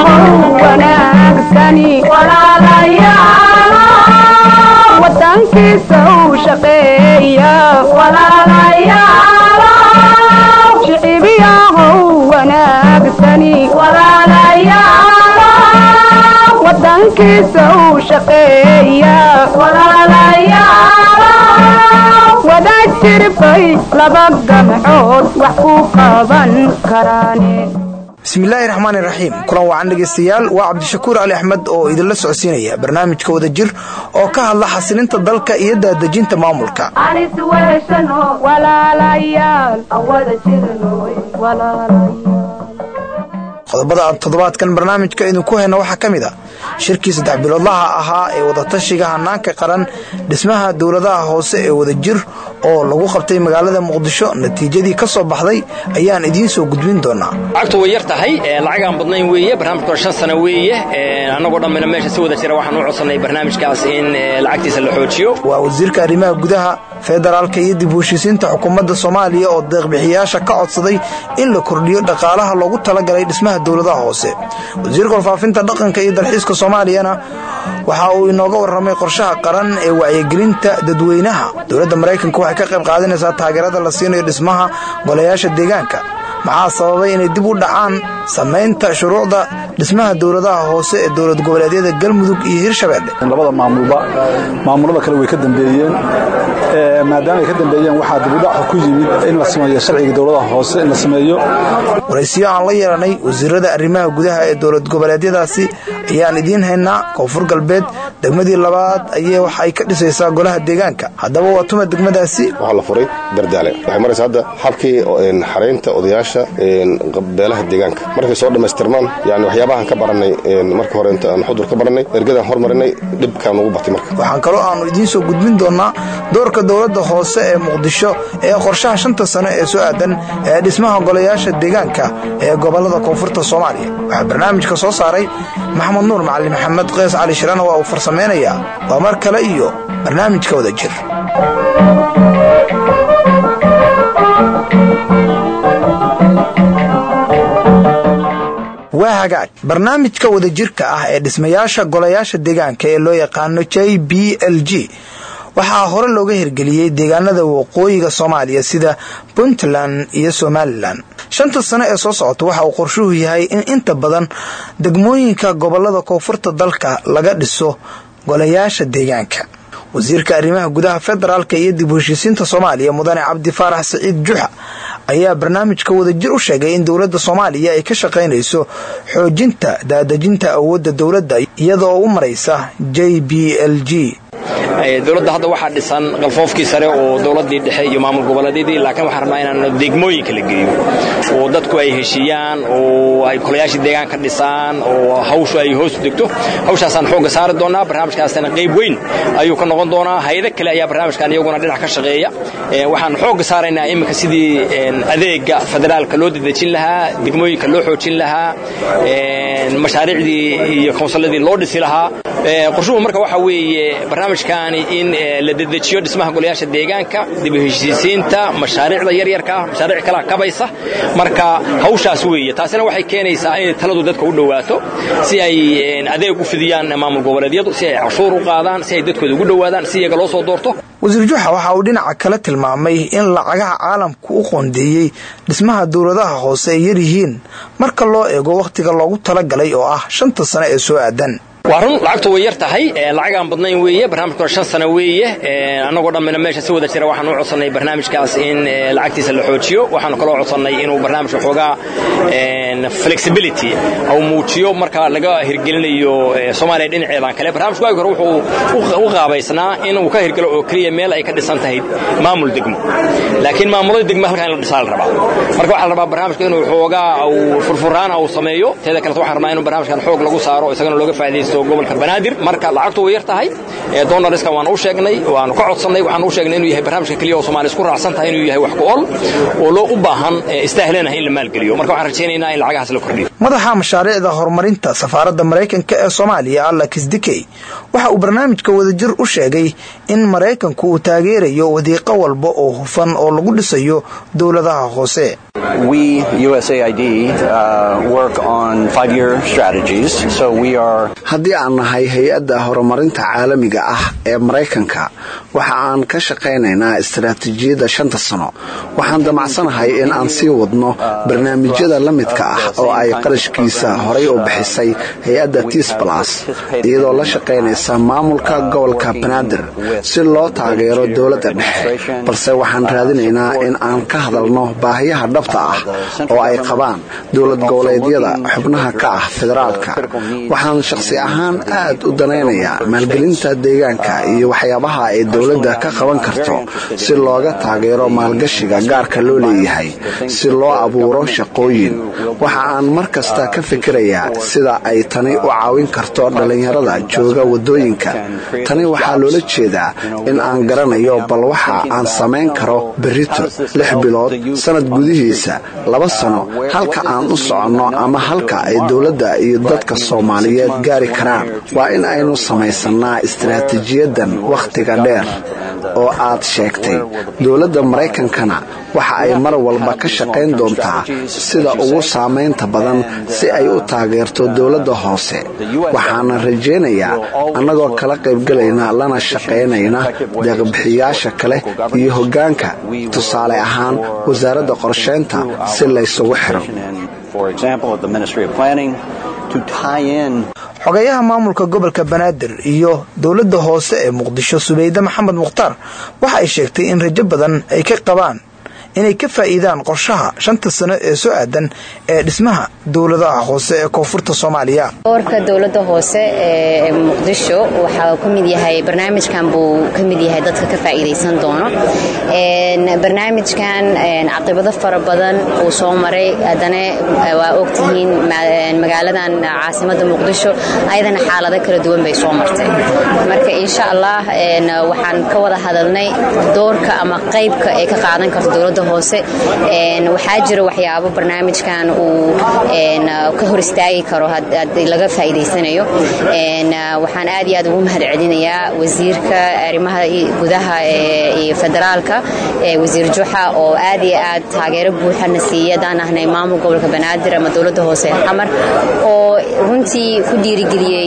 shicibiyahow wanaagsani wadankiisa u shaqeeya shicibiyahow wanaagsani wadankiisa u shaqeeya wadaad jirbay laba gamcood wax ku qaban karaane bismillaahi raxmaani raxiim kulan wacan dhegaystayaal waa cabdishakuur cali axmed oo idinla socodsiinaya barnaamijka wada jir oo ka hadla xasilinta dalka iyo daadejinta maamulka qodobada aad toddobaadkan barnaamijka idinku hayna waxaa ka mid a shirkii saddex biloodlaha ahaa ee wadatashiga hanaanka qaran dhismaha dowladaha hoose ee wadajir oo lagu qabtay magaalada muqdisho natiijadii ka soo baxday ayaan idiin soo gudbin doonaa lacagtu way yar tahay lacagaan badnayn weeye barnaamijka shan sano weeye annagoo dhammina meesha si wada jira waxaan u codsannay barnaamijkaas in lacagtiisa la xoojiyo waa wasiirka arrimaha gudaha federaalka iyo dib u heshiisiinta xukuumadda soomaaliya oo deeqbixiyaasha ka codsaday in la kordhiyo dhaqaalaha loogu talagalay dhismaha dowladaha hoose wasiirka warfaafinta dhaqanka iyo dalxiiska soomaaliyana waxa uu inooga warramay qorshaha qaran ee wacyigelinta dadweynaha dowladda maraykanka waxay ka qayb qaadanaysaa taageerada la siinayo dhismaha golayaasha deegaanka maxaa sababay inay dib u dhacaan samaynta shuruucda dhismaha dowladaha hoose ee dowlad goboleedyada galmudug iyo hirshabeelle labada maamulba maamulada kale way ka dambeeyeen maadaama ay ka dambeeyeen waxaa dibudhaca ku yimid in la sameeyo sharciga dowladaha hoose in la sameeyo waraysiyo aan la yeelanay wasiirada arrimaha gudaha ee dowlad goboleedyadaasi ayaan idiin haynaa koonfur galbeed degmadii labaad ayee wax ay ka dhisaysaa golaha deegaanka haddaba waa tuma degmadaasi waxaa la furay dardaale waxay maraysa hadda habkii xaraynta odayaasha beelaha deegaanka markay soo dhammaystirmaan yani waxyaabahan ka barannay marka hore inta aan xudur ka barannay ergadaan hormarinay dhibkaan ugu batay marka waxaan kaloo aannu idiin soo gudbin doonaa doorka dowladda hoose ee muqdisho ee qorshaha shanta sano ee soo aadan ee dhismaha golayaasha deegaanka ee gobollada koonfurta soomaaliya waxaa barnaamijka soo saaray maxamed nuur macali maxamed keys cali shirana waa uu farsamaynayaa waa mar kale iyo barnaamijka wada jir waa hagaag barnaamijka wadajirka ah ee dhismayaasha golayaasha deegaanka ee loo yaqaano j b l g waxaa hore looga hirgeliyey deegaanada waqooyiga soomaaliya sida puntland iyo somalilan shanta sano ee soo socota waxa uu qorshuhu yahay in inta badan degmooyinka gobolada koonfurta dalka laga dhiso golayaasha deegaanka wasiirka arrimaha gudaha federaalka iyo dib u heshiisiinta soomaaliya mudane cabdi faarax siciid juxa ayaa barnaamijka wadajir u sheegay in dowladda soomaaliya ay ka shaqaynayso xoojinta daadejinta awoodda dowladda iyadoo u maraysa j b l g dowladda hadda waxaa dhisan qalfoofkii sare oo dowladdii dhexe iyo maamul goboleedyadii laakiin waxaan rabnaa inaan degmooyinka la geeyo oo dadku ay heshiiyaan oo ay kolayaashii deegaanka dhisaan oo hawshu ay hoos degto hawshaasaan xoogga saari doonaa barnaamijkaasna qayb weyn ayuu ka noqon doonaa hayado kale ayaa barnaamijkan iyaguna dhinac ka shaqeeya waxaan xoogga saaraynaa iminka sidii adeega federaalka loo dedejin lahaa degmooyinka loo xoojin lahaa mashaariicdii iyo koonsuladii loo dhisi lahaa qorshuhu marka waxa weeye barnaamijkaani in la dedejiyo dhismaha golayaasha deegaanka dib u heshiisiinta mashaariicda yaryarka ah mashaariic kala kabaysa marka hawshaas weeye taasina waxay keenaysaa inay taladu dadka u dhowaato si ay adeeg u fidiyaan maamul goboleedyadu si ay cashuur u qaadaan si ay dadkooda ugu dhowaadaan si iyaga loo soo doorto wasiir juxa waxa uu dhinaca kale tilmaamay in lacagaha caalamku u qoondeeyey dhismaha dowladaha hoose ay yaryihiin marka loo eego wakhtiga loogu talagalay oo ah shanta sano ee soo aadan waa run lacagtu way yar tahay lacagaan badnayn weeye barnaamijkuna shan sano weeye annagoo dhammina meesha si wada jira waxaan u codsannay barnaamijkaas in lacagtiisa la xoojiyo waxaanu kaloo codsannay inuu barnaamijka xoogaa flexibility au muujiyo marka laga hirgelinayo soomaaliya dhinaceedan kale barnaamijku waagi hore wuxuu u qaabaysnaa inuu ka hirgelo oo keliya meel ay ka dhisan tahay maamul degmo laakiin maamulada degmo halkan in la dhisaa la rabaa marka waxaa la rabaa barnaamijka inuu xoogaa au furfuraan au sameeyo teeda kaleto waxaan rabnaa inuu barnaamijkan xoog lagu saaro isagana looga faa'iidaysto gobolka banaadir marka lacagtu way yar tahay donariska waan u sheegnay waanu ka codsannay waxaan u sheegnay inuu yahay barnaamijka keliya oo soomaaliya isku raacsan tahay inuu yahay wax ku ol oo loo u baahan istaahlanahay in la maalgeliyo marka waxaan rajaynaynaa in lacagahaas la kordhiyo madaxa mashaariicda horumarinta safaaradda maraykanka ee soomaaliya alex dikey waxa uu barnaamijka wadajir u sheegay in maraykanku uu taageerayo wadiiqo walba oo hufan oo lagu dhisayo dowladaha hoose haddii aan nahay hay-adda horumarinta caalamiga ah ee maraykanka waxa aan ka shaqaynaynaa istaraatiijiyadda shanta sano waxaan damacsanahay in aan sii wadno barnaamijyada la midka ah oo ay qarashkiisa horay u bixisay hay-adda tisbalas iyadoo la shaqaynaysa maamulka gobolka banaadir si loo taageero dowladda dhexe balse waxaan raadinaynaa in aan ka hadalno baahiyaha dhabta ah oo ay qabaan dowlad goboleedyada xubnaha ka ah federaalka waxaan shaqsi ahaan aad u danaynayaa maalgelinta deegaanka iyo waxyaabaha ay dowladda ka qaban karto si looga taageero maalgashiga gaarka loo leeyahay si loo abuuro shaqooyin waxa aan mar kasta ka fikirayaa sida ay tani u caawin karto dhallinyarada jooga waddooyinka tani waxaa loola jeedaa in aan garanayo bal waxa aan samayn karo berrito lix bilood sannad gudihiisa laba sano halka aan u soconno ama halka ay dowladda iyo dadka soomaaliyeed gaari karaan waa in aynu samaysannaa istaraatiijiyadan wakhtiga dheer oo aad sheegtay dowladda maraykankana waxa ay mar walba ka shaqayn doontaa sida ugu saamaynta badan si ay u taageerto dowladda hoose waxaana rajaynayaa annagoo kala qaybgelayna lana shaqaynayna deeqbixiyaasha kale iyo hoggaanka tusaale ahaan wasaaradda qorshaynta si laysugu xiro xogeyaha maamulka gobolka banaadir iyo dowladda hoose ee muqdisho subeyde maxamed mukhtaar waxa ay sheegtay in rajo badan ay ka qabaan inay ka faa'iidaan qorshaha shanta sano ee soo aadan ee dhismaha dowladaha hoose ee koonfurta soomaaliya doorka dowladda hoose ee muqdisho waxaa ka mid yahay barnaamijkan buu ka mid yahay dadka ka faa'iidaysan doono barnaamijkan caqibado fara badan uu soo maray haddana waa ogtihiin magaaladan caasimadda muqdisho ayadana xaalado kala duwan bay soo martay marka insha allah waxaan ka wada hadalnay doorka ama qaybka ay ka qaadan karto dowladda hoose waxaa jira waxyaabo barnaamijkan uu ka hor istaagi karo haddii laga faa'iidaysanayo waxaan aad iyo aad ugu mahad celinayaa wasiirka arrimaha gudaha iyo federaalka wasiir juxa oo aad iyo aad taageero buuxana siiya haddaan ahnay maamul gobolka banaadir ama dowladda hoose ee xamar oo runtii ku dhiirigeliyey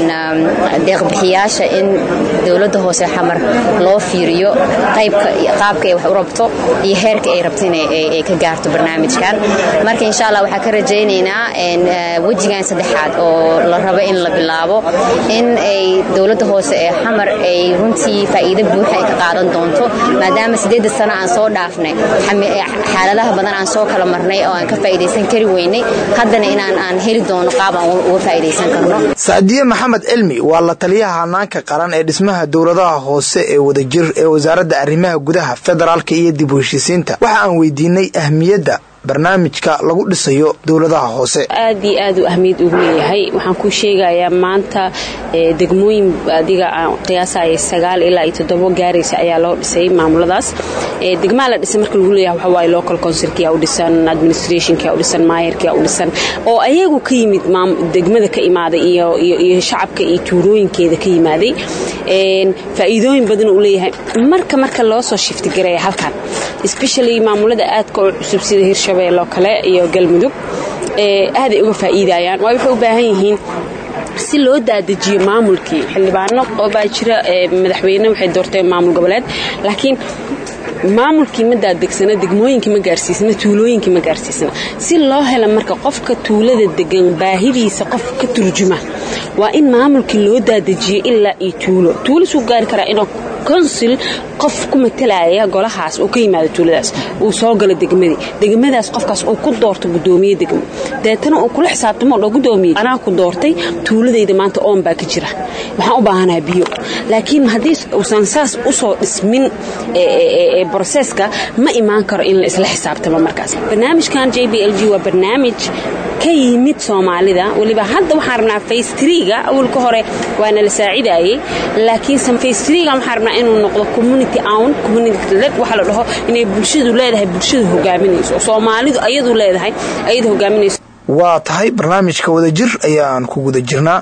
deeqbixiyaasha in dowladda hoose xamar loo fiiriyo qaabka ay wax u rabto iyo heerka ay rabto inay ka gaarto barnaamijkan marka insha allah waxaa ka rajaynaynaa wejigan saddexaad oo la rabo in la bilaabo in ay dowladda hoose ee xamar ay runtii faa'iido buuxa ay ka qaadan doonto maadaama sideedda sano aan soo dhaafnay xaaladaha badan aan soo kala marnay oo aan ka faa'iidaysan kari weynay haddana inaan aan heli doono qaab aan uga faa'iidaysan karno sacdiye maxamed cilmi waa la taliyaha hanaanka qaran ee dhismaha dowladaha hoose ee wadajir ee wasaaradda arrimaha gudaha federaalka iyo dib u heshiisiinta waxa aan weydiinay ahmiyadda barnaamijka lagu dhisayo dowladaha hoose aad iyo aad u ahmiyad ugu leeyahay waxaan kuu sheegayaa maanta degmooyin adiga aan qiyaasaya sagaal ilaa iyo toddobo gaaraysa ayaa loo dhisay maamuladaas degmaa la dhisay marka lagu leeyahay waxaa waaye local councilkia u dhisan administrationkia u dhisan maayarkia u dhisan oo ayagu ka yimid degmada ka imaaday iyo iyo shacabka iyo tuulooyinkeeda ka yimaaday faa'iidooyin badan uu leeyahay marka marka loo soo shiftigareeya halkan especially maamulada aadka u cusub sida hirshabeelle oo kale iyo galmudug aaday uga faa'iidayaan waayo waxay u baahan yihiin si loo daadajiyo maamulkii xildhibaano oo baa jira madaxweyne waxay doorteen maamul goboleed laakiin maamulkii ma daadegsana degmooyinkii ma gaarsiisna tuulooyinkii ma gaarsiisna si loo hela marka qofka tuulada degan baahidiisa qof ka turjuma waa in maamulkii loo daadajiyo ilaa iyo tuulo tuulo suu gaari karaa inuu konsil qof ku matalaya golahaas uu ka yimaado tuuladaas uu soo galo degmadii degmadaas qofkaas uu ku doorto gudoomiye degmo deetana uu kula xisaabtamo dho gudoomiye anaa ku doortay tuuladayda maanta oon baa ka jira waxaan u baahanaha biyo laakiin haddii uusan saas usoo dhismin broseska ma imaan karo in la isla xisaabtamo markaas barnaamijkan j b l g waa barnaamij ka yimid soomaalida weliba hadda waxaan rabnaa faystriga awalka hore waana la saacidayey laakiin faystriga waxaan rabnaa inuu noqdo community own community led waxa la dhaho inay bulshadu leedahay bulshadu hogaaminayso soomaalidu ayadu leedahay ayada hogaaminayso waa tahay barnaamijka wadajir ayaan ku guda jirnaa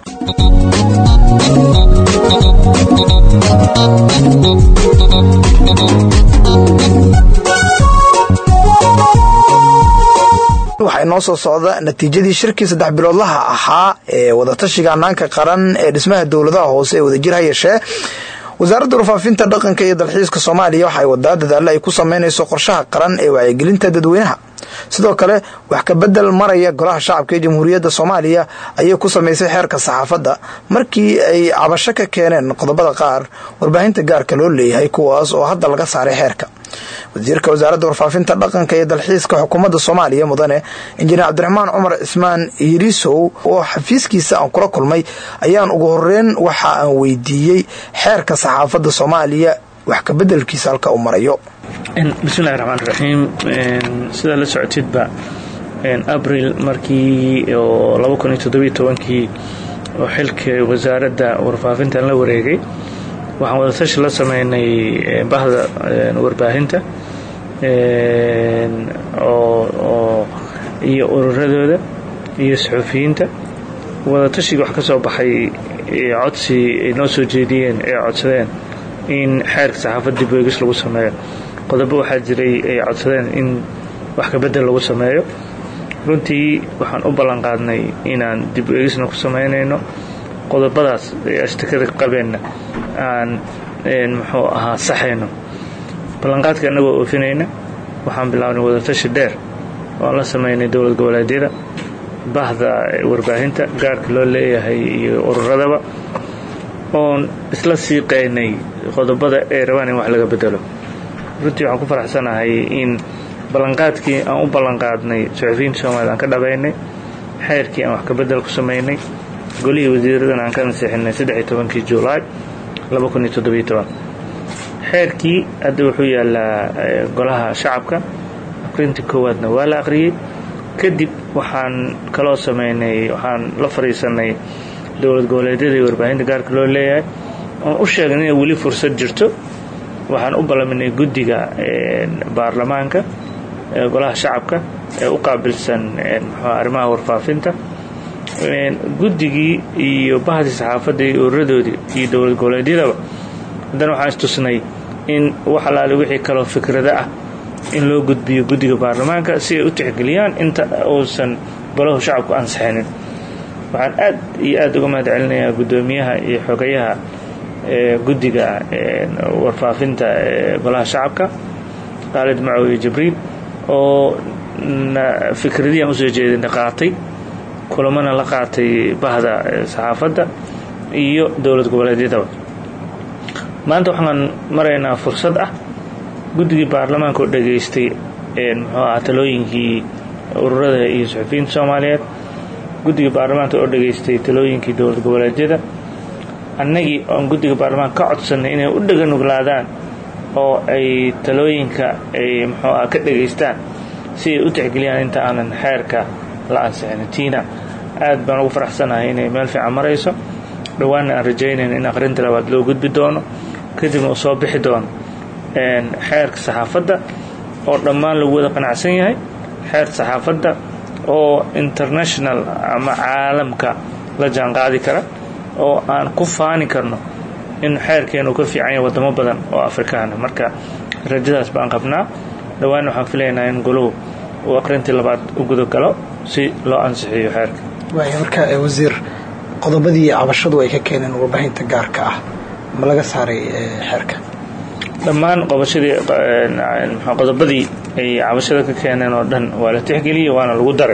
waxaa inoo soo socda natiijadii shirkii saddex biloodlaha ahaa ee wadatashiga hanaanka qaran ee dhismaha dowladaha hoose ee wadajir ha yeeshee wasaaradda warfaafinta dhaqanka iyo dalxiiska soomaaliya waxa ay wadaa dadaalo ay ku sameynayso qorshaha qaran ee wacyigelinta dadweynaha sidoo kale wax kabedel maraya golaha shacabka ee jamhuuriyadda soomaaliya ayay ku samaysay xeerka saxaafadda markii ay cabasho ka keeneen qodobada qaar warbaahinta gaarka loo leeyahay kuwaas oo hadda laga saaray xeerka wasiirka wasaaradda warfaafinta dhaqanka iyo dalxiiska xukuumadda soomaaliya mudane injineer cabdiraxmaan cumar cismaan yirisow oo xafiiskiisa aan kula kulmay ayaan ugu horeyn waxa aan weydiiyey xeerka saxaafadda soomaaliya wax kabedelkiisa halka uu marayo bismillahi raxmaan raxiim sidaa la socotidba abril markii oo kii oo xilka wasaaradda warfaafintan la wareegay waxaan wadatashi la sameynay bahda warbaahinta iyo ururadooda iyo saxuufiyiinta wadatashiga wax ka soo baxay codsi ay noo soo jeediyeen ee codsadeen in xeerka saxaafad dib weegis lagu sameeyo qodobo waxaa jiray ay codsadeen in wax kabedel lagu sameeyo runtii waxaan u ballan qaadnay inaan dib weegisna ku samaynayno qodobadaas ee ashtakada qabeenna aan muxuu ahaa saxayno ballanqaadka annagoo oofinayna waxaan bilaabnay wadatashi dheer oan la samaynay dowlad goboleedyada bahda warbaahinta gaarka loo leeyahay iyo ururadaba oon isla siiqaynay qodobada ay rabaan in wax laga bedelo runtii waxaan ku faraxsanahay in ballanqaadkii aan u ballanqaadnay suxufiyiinta soomaliya aan ka dhabaynay xeerkii aan wax kabedel ku samaynay golihii wasiiradan aan ka nasiixinay saddexiy tobankii julaay xeerkii hadda wuxuu yaalaa golaha shacabka aqrintii koowaadna waa la aqriyey kadib waxaan kaloo samaynay waxaan la fadhiisanay dowlad goboleedyada iyo warbaahinta gaarka loo leeyahay oon u sheegnay inay weli fursad jirto waxaan u ballaminay guddiga baarlamaanka golaha shacabka ee u qaabilsan arrimaha warfaafinta guddigii iyo bahdii saxaafadda iyo ururadoodii iyo dowlad goboleedyadaba haddana waxaan istusnay in wax alaale wixii kaloo fikrada ah in loo gudbiyo guddiga baarlamaanka si ay u tixgeliyaan inta uusan golahu shacabku ansixinin waxaan aad iyo aad uga mahad celinayaa guddoomiyaha iyo xogayaha guddiga warfaafinta golaha shacabka khaalid macow iyo jibriil oo fikradii aan usoo jeedina qaatay kulamana la qaatay bahda saxaafadda iyo dowlad goboleedyadaba maanta waxaan maraynaa fursad ah guddigii baarlamaanka oo dhegaystay muxuu ahaa talooyinkii ururada iyo suxufiyiinta soomaaliyeed guddiga baarlamaanka oo dhegaystay talooyinkii dowlad goboleedyada annagii oon guddiga baarlamaanka ka codsannay inay u dhaganuglaadaan oo ay talooyinka ay muxuu ah ka dhegaystaan si ay u tixgeliyaan inta aanan xeerka la ansixin tiina aad baan ugu faraxsanahay inay meel fiican marayso dhowaanna aan rajaynayno in aqrinta labaad loo gudbi doono kadibna uu soo bixi doono xeerka saxaafadda oo dhammaan lagu wada qanacsan yahay xeerka saxaafadda oo international ama caalamka la jaanqaadi kara oo aan ku faani karno in xeerkeenu ka fiican yahay waddamo badan oo afrikaana marka rajadaas baan qabnaa dhowaan waxaan filaynaa in goluhu uu aqrintii labaad u gudagalo si loo ansixiyo xeerka waaya marka wasiir qodobadii cabashadu ay ka keeneen warbaahinta gaarka ah ma laga saaray xeerka dhammaan qobashadii qodobadii ay cabashada ka keeneen oo dhan waa la tixgeliyey waana lagu daray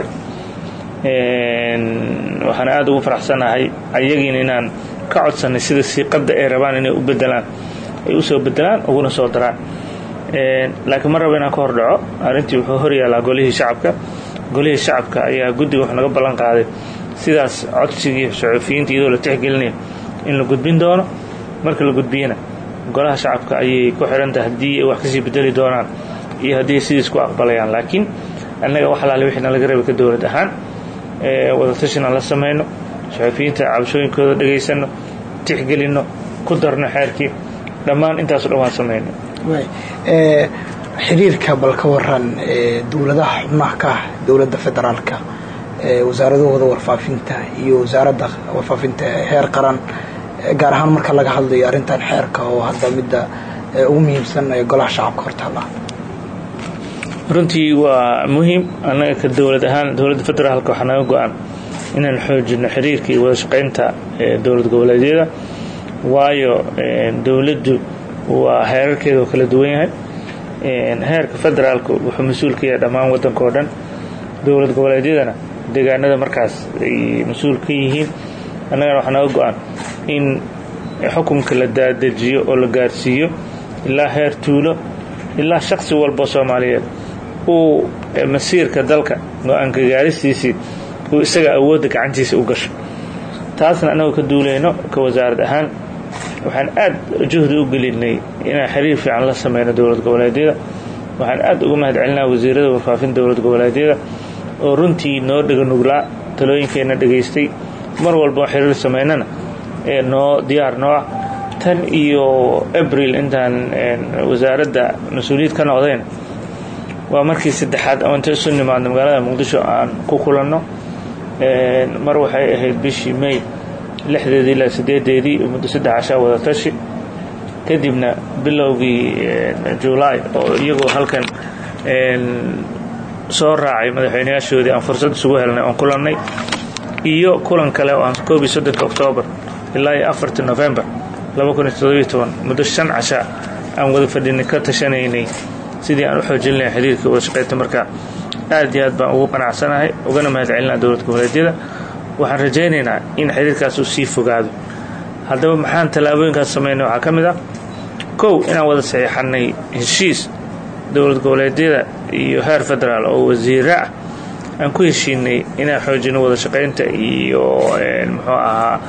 waxaan aad ugu faraxsanahay ayagiina inaan ka codsannay sida siiqadda ay rabaan inay u bedelaan ay u soo bedelaan uguna soo daraan laakiin ma rabo inaan ka hor dhaco arrintii wuxuu hor yaalaa golihii shacabka golihii shacabka ayaa guddiga wax naga ballan qaaday sidaas codsigii saxuufiyiinta iyadoo la tixgelinayo in la gudbin doono marka la gudbiyana golaha shacabka ayay ku xidhantahay haddii ay wax kasii bedeli doonaan iyo haddii sidiis ku aqbalayaan laakiin annaga wax alaale wixii nalaga rabay ka dowlad ahaan wadatashinaan la samayno saxuufiyiinta cabashooyinkooda dhegaysanno tixgelinno ku darno xeerkii dhammaan intaaso dhan waan samayno xiriirka bal ka waran dowladaha xubnaha ka ah dowladda federaalka wasaaradahooda warfaafinta iyo wasaaradda warfaafinta heer qaran gaar ahaan marka laga hadlayo arrintan xeerka oo hadda midda ugu muhiimsan ee golaha shacabka hortaalla runtii waa muhiim annaga ka dowlad ahaan dowladda federaalka waxaa naga go-an inaan xoojino xiriirka iyo wada shaqaynta dowlad goboleedyada waayo dowladdu waa heerarkeeda oo kala duwan yahay heerka federaalku wuxuu mas-uul ka yahay dhammaan waddanka oo dhan dowlad goboleedyadana deegaanada markaas ay mas-uul ka yihiin annagana waxaa naga go-an in xukunka la daadejiyo oo la gaarsiiyo ilaa heer tuulo ilaa shaksi walba soomaaliyeed uu masiirka dalka go-aanka gaaristiisii uu isaga awoodda gacantiisa u gasho taasna annagoo ka duulayno ka wasaarad ahaan waxaan aad juhdi u gelinay inaan xiriir fiican la sameyno dowlad goboleedyada waxaan aad uga mahad celinaa wasiirada warfaafinta dowlad goboleedyada oo runtii noo dhega nuglaa talooyinkeenna dhegaystay mar walba oo xiriir samaynana ee noo diyaar noo ah tan iyo abril intaan wasaaradda mas-uuliyad ka noqdeen waa markii saddexaad oo inta isu nimaadno magaalada muqdisho aan ku kulanno mar waxay ahayd bishii may lixdeedii ilaa sideedeedii muddo saddex cashaa wada tashi kadibna bilowgii julaay oo iyagoo halkan soo raacay madaxweynayaashoodii aan fursad isugu helnay oon kulannay iyo kulan kale oo aan koob iyo soddonka oktoobar ilaa iyo afartii novembar laba kun iyo toddobiyo toban muddo shan casha aan wada fadhinay ka tashanaynay sidii aan u xoojin lahay xiriirka wada shaqaynta marka aad iyo aad baan ugu qanacsanahay ugana mahad celinaa dowlad goboleedyada waxaan rajaynaynaa in xiriirkaas uu sii fogaado haddaba maxaan tallaabooyinkaas samaynay waxaa ka mid ah kow inaan wada saxiixannay heshiis dowlad goboleedyada iyo heer federaal oo wasiire ah aan ku heshiinay inaan xoojino wada shaqaynta iyo muxuu ahaa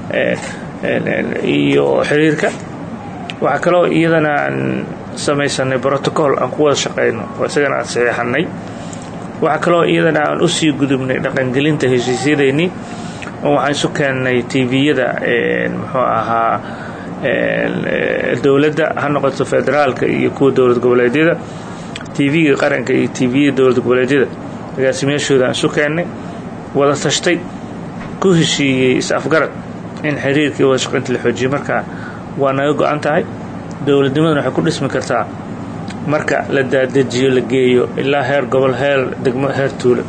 iyo xiriirka waxaa kaloo iyadana aan samaysanay brotocool aan ku wada shaqayno oo isagana aan saxiixannay waxaa kaloo iyadana aan usii gudubnay dhaqangelinta heshiisyadeennii oo waxaan isu keennay tviyada muxuu ahaa dowladda ha noqoto federaalka iyo kuwa dowlad goboleedyada tv-ga qaranka iyo tviyada dowlad goboleedyada agaasimayaashooda aan isu keennay wada tashtay ku heshiiyey is-afgarad in xiriirkii wada shaqaynta la xoojiyo markaa waa naga go-an tahay dowladnimaduna waxay ku dhismi kartaa marka la daadejiyo la geeyo ilaa heer gobol heer degmo heer tuulo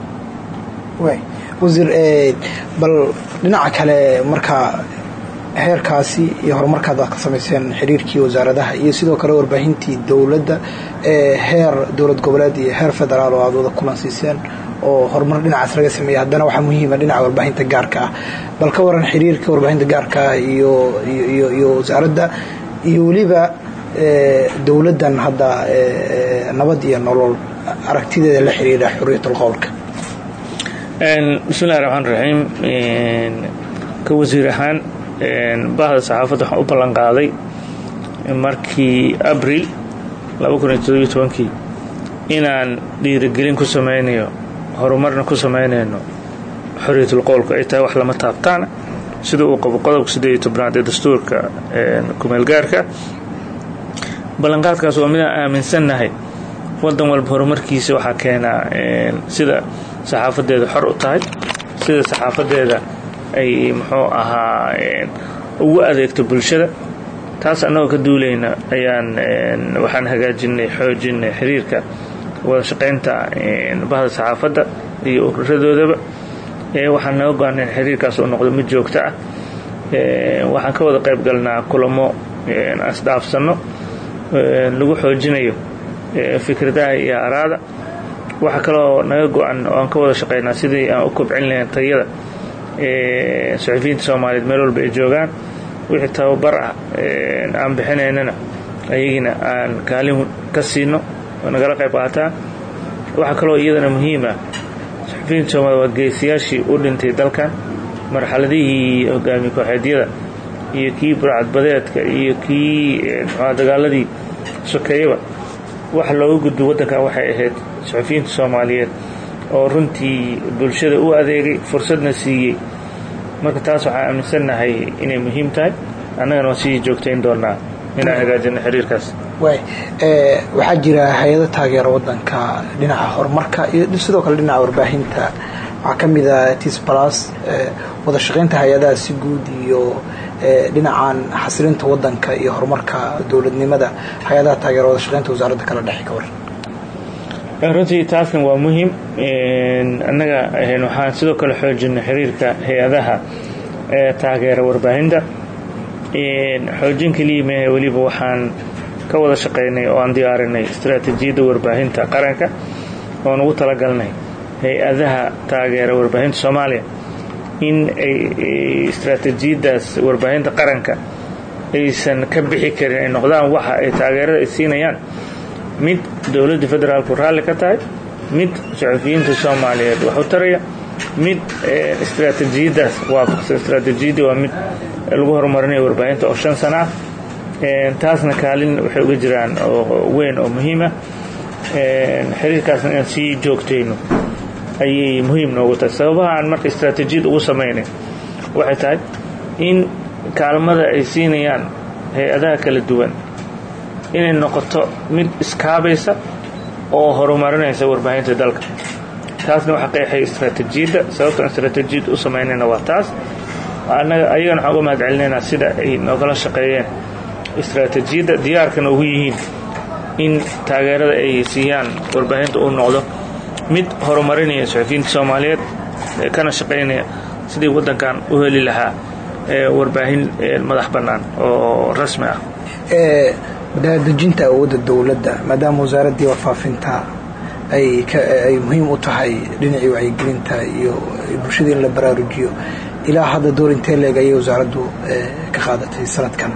wasiir bal dhinaca kale markaa heerkaasi iyo horumarkaad aad ka samayseen xiriirkii wasaaradaha iyo sidoo kale warbaahintii dowladda ee heer dowlad goboleed iyo heer federaal oo aad wada kulan siiseen oo horumar dhinacaas laga sameeyey haddana waxaa muhiima dhinaca warbaahinta gaarka ah bal ka waran xiriirka warbaahinta gaarka ah iyo iyo iyo wasaaradda iyo weliba dowladdan hadda nabad iyo nolol aragtideeda la xiriira xuriyatul qowlka bismillahi raxmaan raxiim ka wasiir ahaan bahda saxaafadda waxaan u ballan qaaday markii abril kii inaan dhiirigelin ku samaynayo horumarna ku samaynayno xorriyatul qowlka ay tahay wax lama taabtaana sida uu qabo qodobka siddeed iyo tobnaad ee dastuurka kumeelgaarka ballanqaadkaas waa midaan aaminsannahay waddan walba horumarkiisa waxaa keenaa sida saxaafadeeda xor u tahay sida saxaafadeeda ay muxuu ahaa ugu adeegto bulshada taas annagoo ka duulayna ayaan waxaan hagaajinay xoojinay xiriirka wada shaqaynta bahda saxaafadda iyo ururadoodaba waxaan naga go-an in xiriirkaas uu noqdo mid joogto ah waxaan ka wada qayb galnaa kulamo asdhaafsanno lagu xoojinayo fikradaha iyo araada waxaa kaloo naga go-an oo aan ka wada shaqaynaa sidii aan u kobcin lahayn tayada suxufiyiinta soomaaliyeed meel walba ay joogaan wixii tababar ah aan bixinaynana ayagina aan kaalin ka siino oo nagala qayb qaataan waxaa kaloo iyadana muhiim ah suxufiyiinta soomaliyeed waa geesiyaashii u dhintay dalkan marxaladihii hogaamiye kooxeedyada iyo kii burcadbadeedka iyo kii mxua dagaaladii sokeeyaba waxa looga gudbo waddankan waxay ahayd suxufiyiinta soomaaliyeed oo runtii bulshada u adeegay fursadna siiyey marka taas waxaan aaminsannahay inay muhiim tahay annagana waan sii joogtayn doonaa inaan hagaajino xiriirkaas waay waxaa jira hay-ado taageera waddanka dhinaca horumarka iyo sidoo kale dhinaca warbaahinta waxaa ka mid ah tis plus wada shaqaynta hay-adaha si guud iyo dhinacan xasilinta wadanka iyo horumarka dowladnimada hay-adaha taageera wada shaqaynta wasaaradda kala dhexe ka waran runtii taasna waa muhiim annaga waxaan sidoo kale xoojinay xiriirka hay-adaha ee taageera warbaahinta xoojin keliya mehe weliba waxaan ka wada shaqaynay oo aan diyaarinay istaraatiijiyadda warbaahinta qaranka oon ugu talagalnay hay-adaha taageera warbaahinta soomaaliya in ay istaraatiijiyaddaas warbaahinta qaranka aysan ka bixi karin ay noqdaan waxa ay taageerada ay siinayaan mid dowladda federaalku raalli ka tahay mid saxufiyiinta soomaaliyeed wax u taraya mid istaraatiijiyaddaas waafaqsan istaraatiijiyadda waa mid lagu horumarinayo warbaahinta oo shan sana ah taasna kaalin waxay uga jiraan oo weyn oo muhiima xiriirkaasna inaan sii joogtayno ayay muhiim noogu tahay sababaha aan marka istaraatiijiyad ugu samaynay waxay tahay in kaalmada ay siinayaan hay-adaha kala duwan inay noqoto mid iskaabaysa oo horumarinaysa warbaahinta dalka taasna waxa qeexay istaraatiijiyadda sababtaan istaraatiijiyadda u samaynayna waa taas annaga ayagana waxaan uga mahad celinaynaa sida ay noogala shaqeeyeen istaraatiijiyadda diyaarkana ugu yihiin in taageerada ay siiyaan warbaahinta uu noqdo mid horumarinaya saxufiyiinta soomaaliyeed kana shaqaynaya sidii waddankan u heli lahaa warbaahin madax bannaan oo rasmi ah daadejinta awoodda dowladda maadaama wasaaraddii warfaafinta ay muhiim u tahay dhinacii wacyigelinta iyo bulshada in la baraarujiyo ilaa hadda door intee leeg ayay wasaaraddu ka qaadatay sanadkan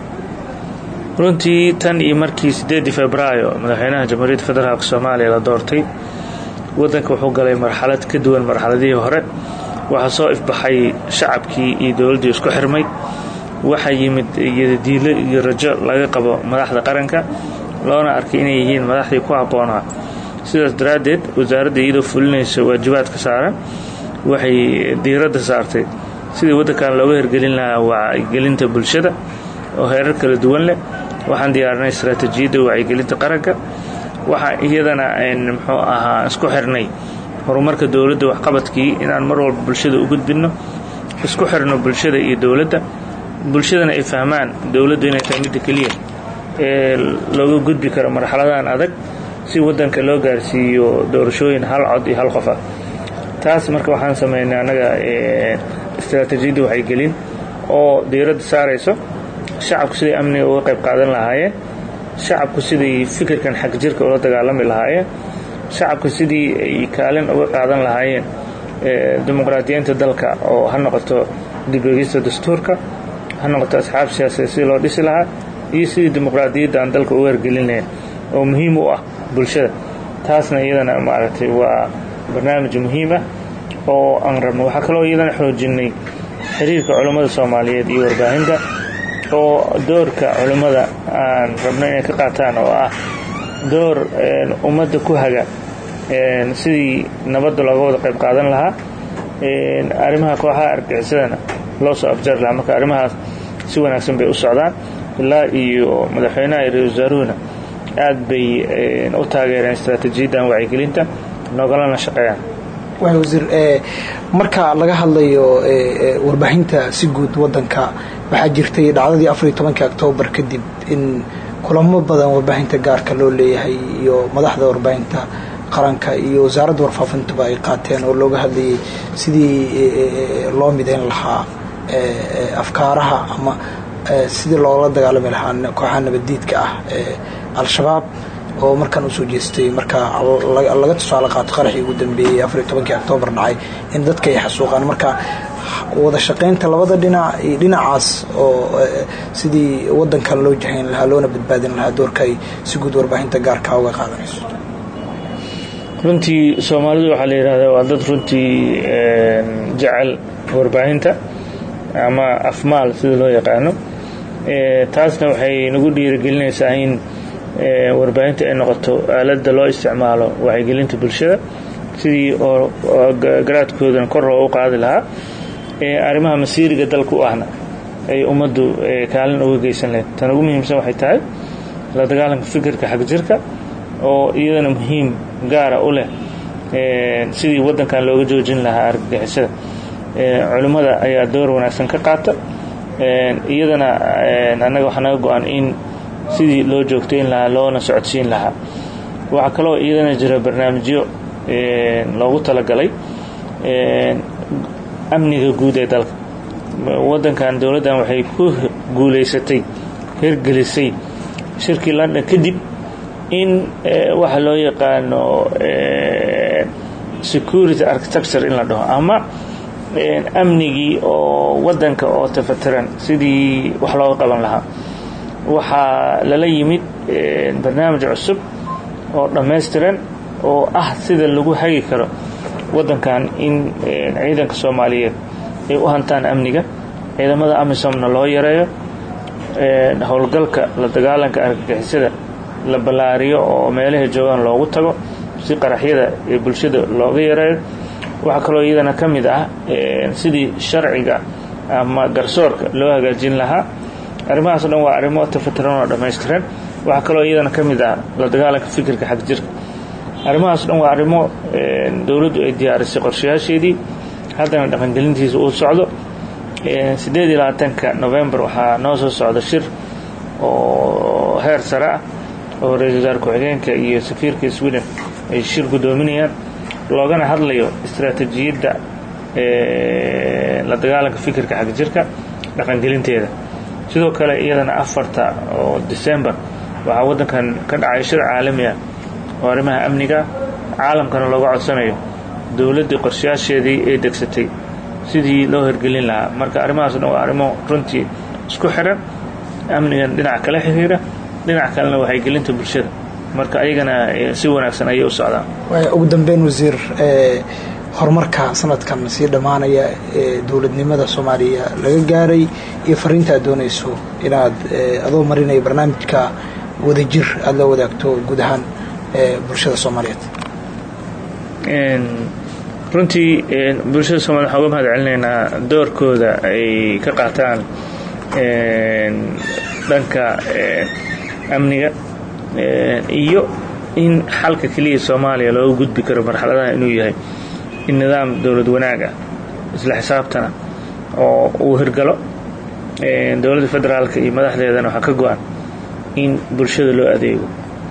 runtii tan iyo markii sideedii febraayo madaxweynaha jamhuuriyadda federaalk soomaaliya la doortay waddanka wuxuu galay marxalad ka duwan marxaladihii hore waxaa soo ifbaxay shacabkii iyo dowladdii isku xirmay waxaa yimid iyodiilo iyo rajo laga qabo madaxda qaranka loona arkay inay yihiin madaxdii ku habboonaa sidaas daraaddeed wasaaradda iyadoo fulinaysa waajibaadka saaran waxay diiradda saartay sidii waddankan looga hirgelin lahaa wacyigelinta bulshada oo heerar kala duwan leh waxaan diyaarinay istaraatiijiyadda wacyigelinta qaranka waxaa iyadana muxuu ahaa isku xirnay horumarka dowladda waxqabadkii inaan mar walba bulshada u gudbinno isku xirno bulshada iyo dowladda bulshadana ay fahmaan dowladdu inay tahay midda keliya ee looga gudbi karo marxaladahan adag si waddanka loo gaarsiiyo doorashooyin hal cod iyo hal qof ah taas marka waxaan samaynay annaga istaraatiijiyadda waxaygelin oo diiradda saarayso shacabku siday amniga uga qayb qaadan lahaayeen shacabku siday fikirkan xag jirka ula dagaalami lahaayeen shacabku sidii ay kaalin uga qaadan lahaayeen dimuqraadiyiinta dalka oo ha noqoto dibegista dastuurka ha noqoto asxaab siyaasadeed sidii loo dhisi lahaa iyo sidii dimuqraadiyadda aan dalka uga hergelin lahayn oo muhiim u ah bulshada taasna iyadana maaragtay waa barnaamij muhiim ah oo aan rabno waxaa kaloo iyadana xoojinay xiriirka culummada soomaaliyeed iyo warbaahinta oo doorka culimmada aan rabno inay ka qaataan oo ah door ummadda ku haga sidii nabadda looga wada qayb qaadan lahaa arrimaha kooxaha argagixisadana loo soo afjari lahaa marka arrimahaas si wanaagsan bay u socdaan ilaa iyo madaxweynaha iyo ra-isul wasaaruhuna aad bay u taageereen istaraatiijiyaddan wacyigelinta noogalana shaqeeyaan waay wasiir marka laga hadlayo warbaahinta si guud wadanka waxaa jirtay dhacdadii afariyo tobankii oktoobar kadib in kulamo badan warbaahinta gaarka loo leeyahay iyo madaxda warbaahinta qaranka iyo wasaaradda warfaafintuba ay qaateen oo looga hadlayay sidii loo midayn lahaa afkaaraha ama sidii loola dagaalami lahaa kooxaha nabaddiidka ah al-shabaab oo markaan usoo jeestay marka laga tusaale qaato qaraxii ugu dambeeyey afariyo tobankii oktoobar dhacay in dadka ay xasuuqaan marka wada shaqaynta labada dhinac iyo dhinacaas oo sidii wadankan loo jahayn lahaa loona badbaadin lahaa doorka ay si guud warbaahinta gaarkaa uga qaadanayso runtii soomaalidu waxaa la yidhahdaa waa dad runtii jecel warbaahinta ama afmaal sida loo yaqaano taasna waxay nagu dhiirigelinaysaa in warbaahinta ay noqoto aaladda loo isticmaalo wacyigelinta bulshada sidii oo garaadkoodan kor loogu qaadi lahaa arrimaha masiiriga dalka u ahna ay ummaddu kaalin uga geysan lahayd tan ugu muhiimsan waxay tahay la dagaalanka fikirka xag jirka oo iyadana muhiim gaara u leh sidii waddankan looga joojin lahaa argagixisada culimmada ayaa door wanaagsan ka qaata iyadana annaga waxaa naga go-an in sidii loo joogtayn lahaa loona socodsiin lahaa waxaa kaloo iyadana jira barnaamijyo loogu talagalay amniga guud ee dalka waddankan dowladdan waxay ku guulaysatay hirgelisay shirkii london kadib in waxa loo yaqaano security architecture in la dhaho ama amnigii oo waddanka oo tafatiran sidii wax looga qaban lahaa waxaa lala yimid barnaamij cusub oo dhammaystiran oo ah sida lagu hagi karo waddankan in ciidanka soomaaliyeed ay u hantaan amniga ciidamada amisomna loo yareeyo howlgalka la dagaalanka argagixisada la ballaariyo oo meelahay joogaan loogu tago si qaraxyada ee bulshada looga yareeyo waxaa kaloo iyadana ka mid ah sidii sharciga ama garsoorka loo hagaajin lahaa arrimahaas o dhan waa arrimo tafatiran oo dhammaystiran waxaa kaloo iyadana ka mid ah la dagaalanka fikirka xagjirka arrimahaas o dhan waa arrimo dowladdu ay diyaarisay qorshayaasheedii haddana dhaqangelintiisa uu socdo siddeed iyo labaatanka novembar waxaa noo soo socda shir oo heer sare ah oo ra-isul wasaar ku-xigeenka iyo safiirka sweden ay shir guddoominayaan loogana hadlayo istaraatiijiyadda la dagaalanka fikirka xagjirka dhaqangelinteeda sidoo kale iyadana afarta oo december waxaa waddankan ka dhacay shir caalami ah oo arrimaha amniga caalamkana looga codsanayo dowladdii qorshayaasheedii ay degsatay sidii loo hirgelin lahaa marka arrimahaas dhan waa arrimo runtii isku xiran amnigan dhinac kala xiriira dhinac kalena waxay gelinta bulshada marka ayagana si wanaagsan ayay u socdaan ugu dambeyn wasiir horumarka sanadkan sii dhammaanaya ee dowladnimada soomaaliya laga gaaray iyo fariinta aad doonayso inaad adoo marinaya barnaamijka wadajir aada la wadaagto guud ahaan bulshada soomaaliyeed runtii bulshada soomaliya waxaan uga mahad celinaynaa doorkooda ay ka qaataan dhanka amniga iyo in xalka keliya soomaaliya looga gudbi karo marxaladaha inuu yahay in nidaam dowlad wanaag ah isla xisaabtana oo uu hirgalo dowladda federaalka iyo madaxdeedana waxaa ka go-an in bulshada loo adeego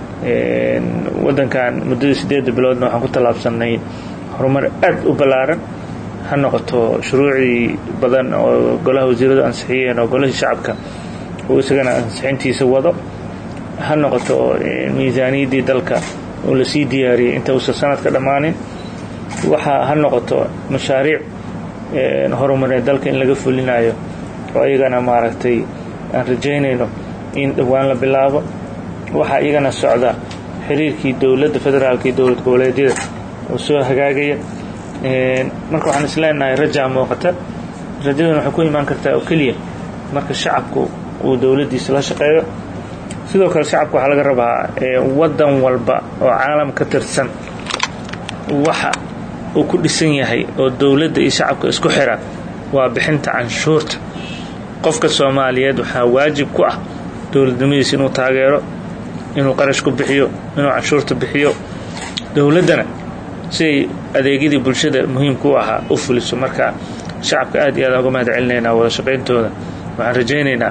waddankan muddadii siddeedda biloodna waxaan ku tallaabsannay horumar aad u ballaaran ha noqoto shuruucii badan oo golaha wasiiradu ansixiyeen oo golahii shacabka uu isagana ansixintiisa wado ha noqoto miisaaniyaddii dalka oo lasii diyaariyey inta uusan sanadka dhammaanin waxa ha noqoto mashaariic horumarneed dalka in laga fulinayo oo iyagana maaragtay aan rajaynayno in dhowaan la bilaabo waxaa iyagana socda xiriirkii dowladda federaalka iyo dowlad goboleedyada oo soo hagaagaya marka waxaan isleenahay rajaa muuqata rajadana waxay ku imaan kartaa oo keliya marka shacabku uu dowladdiisa la shaqeeyo sidoo kale shacabka waxaa laga rabaa waddan walba oo caalam ka tirsan waxa uu ku dhisan yahay oo dowladda iyo shacabka isku xira waa bixinta canshuurta qofka soomaaliyeed waxaa waajib ku ah dowladnimadiisa inuu taageero inuu qarash ku bixiyo inuu canshuurta bixiyo dowladdana siday adeegyadii bulshada muhiimka u ahaa u fuliso marka shacabka aad iyo aad uga mahad celinaynaa wada shaqayntooda waxaan rajaynaynaa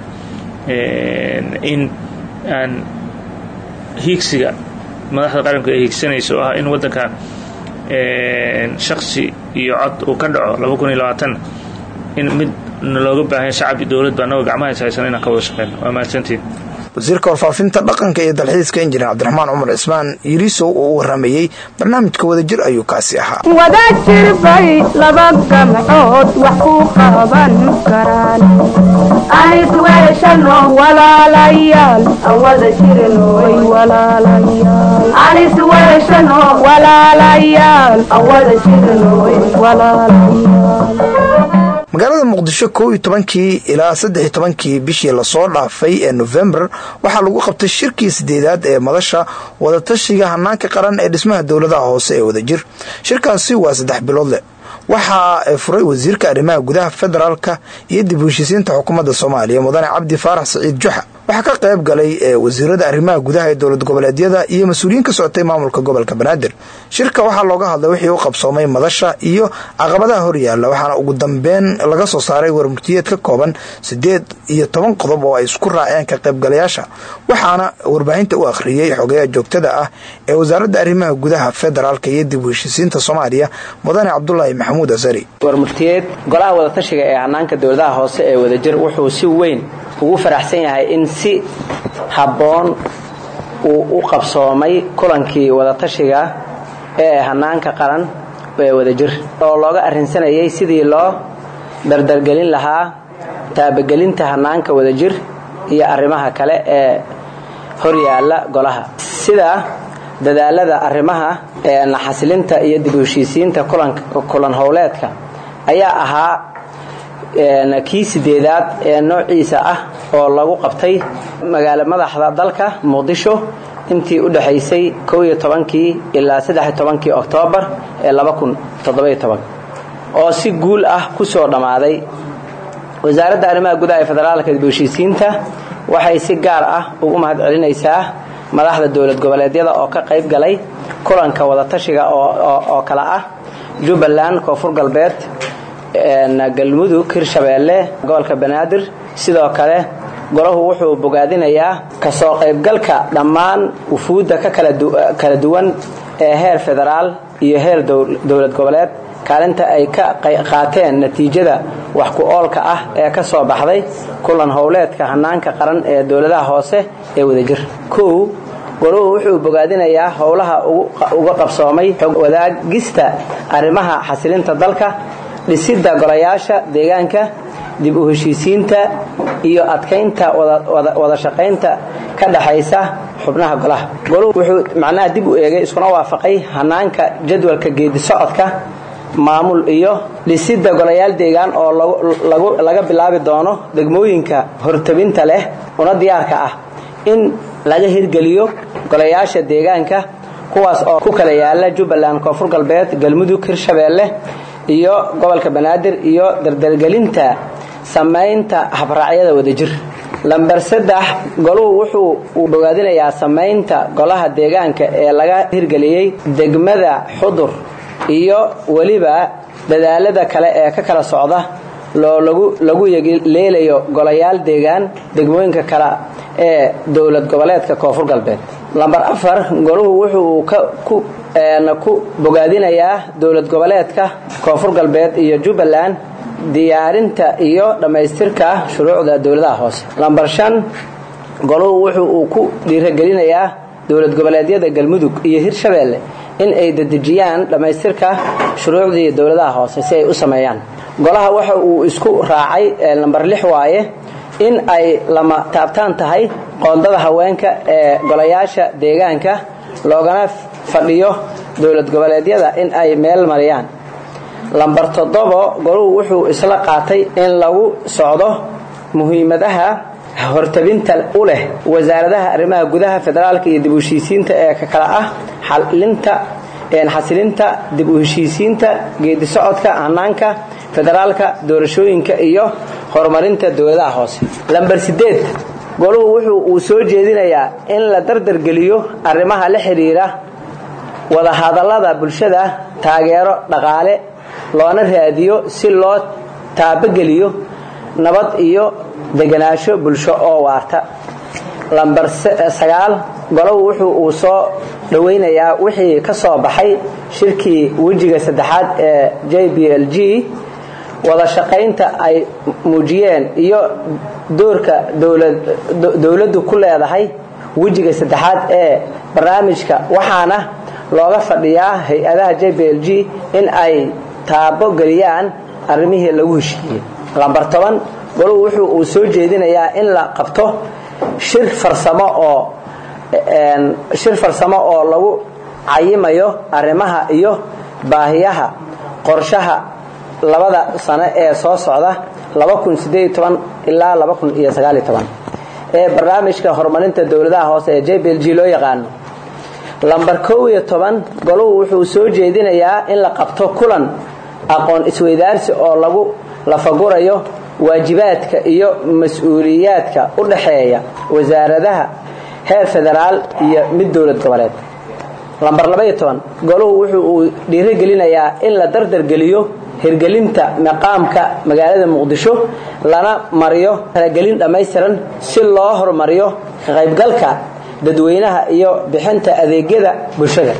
in aan hiigsiga madaxda qaranku ay hiigsanayso oo ah in waddankan shaksi iyo cod uu ka dhaco in mid looga baahanya shacab iyo dowladba annagoo gacmaha is haysan inaan ka wada shaqeyno waa mahadsantiin wasiirka warfaafinta dhaqanka iyo dalxiiska injineer cabdiraxmaan cumar cismaan yiriisow oo u waramayey barnaamijka wadajir ayuu kaasi ahaa wadajir bay laba gamcood wax ku qaban karaan anis weeshano walaalayaal aan wada jirnoy walaalayaal anis weeshano walaalayaal aan wada jirnoy walaalayaal magaalada muqdisho kow iyo tobankii ilaa saddex iyo tobankii bishii lasoo dhaafay ee nofembar waxaa lagu qabtay shirkii sideedaad ee madasha wadatashiga hanaanka qaran ee dhismaha dowladaha hoose ee wadajir shirkaasi waa saddex bilood leh waxaa furay wasiirka arrimaha gudaha federaalka iyo dib u heshisiinta xukuumadda soomaaliya mudane cabdi faarax saciid juxa waxaa ka qayb galay wasiirada arrimaha gudaha ee dowlad goboleedyada iyo mas-uuliyiin ka socotay maamulka gobolka banaadir shirka waxaa looga hadlay wixii u qabsoomay madasha iyo caqabadaha horyaala waxaana ugu dambeyn laga soo saaray warmurtiyeed ka kooban sideed iyo toban qodob oo ay isku raaceen ka qaybgalayaasha waxaana warbaahinta u akhriyey xogeyaha joogtada ah ee wasaaradda arrimaha gudaha federaalk iyo dib u heshisiinta soomaaliya mudane cabdulaahi maxamuud asari warmurtiyeed golaha wadatashiga ee hanaanka dowladaha hoose ee wadajir wuxuu si weyn ugu faraxsan yahay in si habboon uu u qabsoomay kulankii wadatashiga ee hanaanka qaran ee wadajir oo looga arrinsanayay sidii loo dardargelin lahaa taabagelinta hanaanka wadajir iyo arrimaha kale ee horyaala golaha sida dadaalada arrimaha ee naxasilinta iyo dib u heshiisiinta kulan howleedka ayaa ahaa kii sideedaad ee noociisa ah oo lagu qabtay magaalo madaxda dalka muqdisho intii u dhaxaysay kii ilaa kii oktoobar ee oo si guul ah ku soo dhammaaday wasaaradda arrimaha gudaha ee federaalka dib u heshiisiinta waxay si gaar ah ugu mahad celinaysaa madaxda dowlad goboleedyada oo ka qayb galay kulanka wadatashiga oo kale ah jubbaland koonfur galbeed galmudug hirshabeelle gobolka banaadir sidoo kale golahu wuxuu bogaadinayaa kasoo qaybgalka dhammaan wufuudda ka kala duwan ee heer federaal iyo heer dowlad goboleed kaalinta ay ka qaateen natiijada wax ku oolka ah ee ka soo baxday kulan howleedka hanaanka qaran ee dowladaha hoose ee wadajir kow golahu wuxuu bogaadinayaa howlaha uga qabsoomay xog wadaagista arrimaha xasilinta dalka dhisidda golayaasha deegaanka dib u heshiisiinta iyo adkaynta wada shaqaynta ka dhaxaysa xubnaha golaha goluhu wuxuu macnaha dib u eegay iskuna waafaqay hanaanka jadwalka geedi socodka maamul iyo dhisidda golayaal deegaan oo laga bilaabi doono degmooyinka hortabinta leh una diyaarka ah in laga hirgeliyo golayaasha deegaanka kuwaas oo ku kala yaala jubbaland koonfur galbeed galmudug hirshabeelle iyo gobolka banaadir iyo dardargelinta samaynta habraacyada wadajir lamber saddex goluhu wuxuu uu bogaadinayaa samaynta golaha deegaanka ee laga hirgeliyey degmada xudur iyo weliba dadaalada kale ee ka kala socda loo lagu leelayo golayaal deegaan degmooyinka kale ee dowlad goboleedka koonfur galbeed lamber afar goluhu wuxuu ku bogaadinayaa dowlad goboleedka koonfur galbeed iyo jubbaland diyaarinta iyo dhammaystirka shuruucda dowladaha hoose lamber shan goluhu wuxuu uu ku dhiiragelinayaa dowlad goboleedyada galmudug iyo hirshabeelle in ay dedejiyaan dhammaystirka shuruucdii dowladaha hoose si ay u sameeyaan golaha waxa uu isku raacay lamber lix waaye in ay lama taabtaan tahay qoondada haweenka ee golayaasha deegaanka loogana fadhiyo dowlad goboleedyada in ay meel mariyaan lamber toddobo goluhu wuxuu isla qaatay in lagu socdo muhiimadaha hortabinta u leh wasaaradaha arrimaha gudaha federaalka iyo dib u heshiisiinta ee ka kala ah xalinta xasilinta dib u heshiisiinta geedi socodka hanaanka federaalka doorashooyinka iyo horumarinta dowladaha hoose lamber sideed goluhu wuxuu uu soo jeedinayaa in la dardargeliyo arrimaha la xidhiira wadahadallada bulshada taageero dhaqaale loona raadiyo si loo taabageliyo nabad iyo deganaansho bulsho oo waarta lamber sagaal golow wuxuu uu soo dhowaynayaa wixii ka soo baxay shirkii wejiga saddexaad ee j b l g wada shaqaynta ay muujiyeen iyo doorka dowladdu ku leedahay wejiga saddexaad ee barnaamijka waxaana looga fadhiyaa hay-adaha j b l g in ay taabo geliyaan arrimihii lagu heshiiyey lamber toban goluhu wuxuu uu soo jeedinayaa in la qabto shir farsamo oo shir farsamo oo lagu cayimayo arrimaha iyo baahiyaha qorshaha labada sano ee soo socda ilaa ee barnaamijka horumarinta dowladaha hoose ee j b l g loo yaqaano lamber kow iyo toban goluhu wuxuu soo jeedinayaa in la qabto kulan aqoon isweydaarsi oo lagu lafagurayo waajibaadka iyo mas-uuliyaadka u dhaxeeya wasaaradaha heer federaal iyo mid dowlad goboleed lambar goluhu wuxuu uu dhiirigelinayaa in la dardargeliyo hirgelinta maqaamka magaalada muqdisho lana mariyo talagelin dhammaystiran si loo horumariyo ka qaybgalka dadweynaha iyo bixinta adeegyada bulshada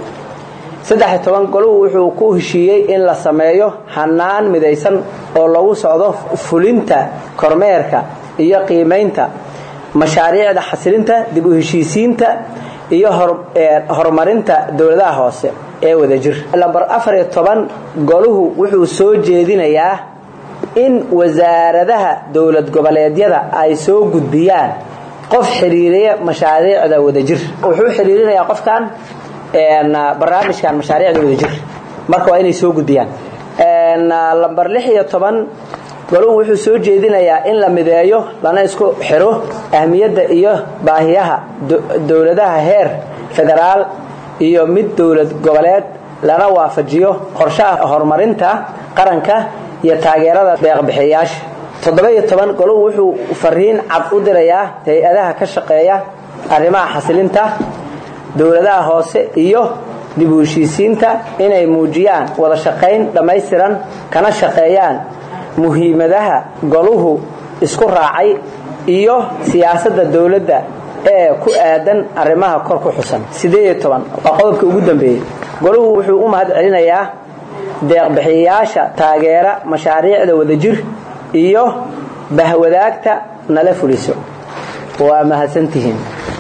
goluhu wuxuu ku heshiiyey in la sameeyo hanaan midaysan oo lagu socdo fulinta kormeerka iyo qiimaynta mashaariicda xasilinta dib u heshiisiinta iyo horumarinta dowladaha hoose ee wadajir lambar goluhu wuxuu soo jeedinayaa in wasaaradaha dowlad goboleedyada ay soo gudbiyaan qof xiriiriya mashaariicda wadajir wuxuu xiriirinayaa qofkan barnaamijkan mashaariicda wadajir marka waa inay soo gudbiyaan lambar goluhu wuxuu soo jeedinayaa in la mideeyo lana isku xiro ahmiyadda iyo baahiyaha dowladaha heer federaal iyo mid dowlad goboleed lana waafajiyo qorshaha horumarinta qaranka iyo taageerada deeqbixiyayaasha goluhu wuxuu fariin cad u dirayaa hay-adaha ka shaqeeya arrimaha xasilinta dowladaha hoose iyo dib u heshiisiinta inay muujiyaan wada shaqayn dhammaystiran kana shaqeeyaan muhiimadaha goluhu isku raacay iyo siyaasadda dowladda ee ku aadan arrimaha kor ku xusan waa qodobka ugu dambeeyey goluhu wuxuu u mahad celinayaa deeqbixiyayaasha taageera mashaariicda wadajir iyo bahwadaagta nala fuliso waa mahadsantihiin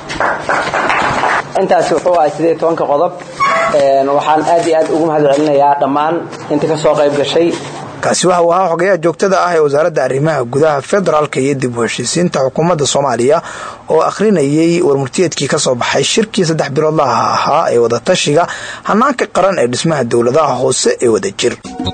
intaasi wuxuu ahay sideed tobanka qodob waxaan aad iyo aad ugu mahad celinayaa dhammaan inta ka soo qayb gashay kaasi waxa uu ahaa xogayaha joogtada ah ee wasaaradda arrimaha gudaha federaalka iyo dib u heshiisiinta xukuumadda soomaaliya oo akhrinayay warmurtiyeedkii ka soo baxay shirkii saddex biloodlaha ahaa ee wadatashiga hanaanka qaran ee dhismaha dowladaha hoose ee wadajir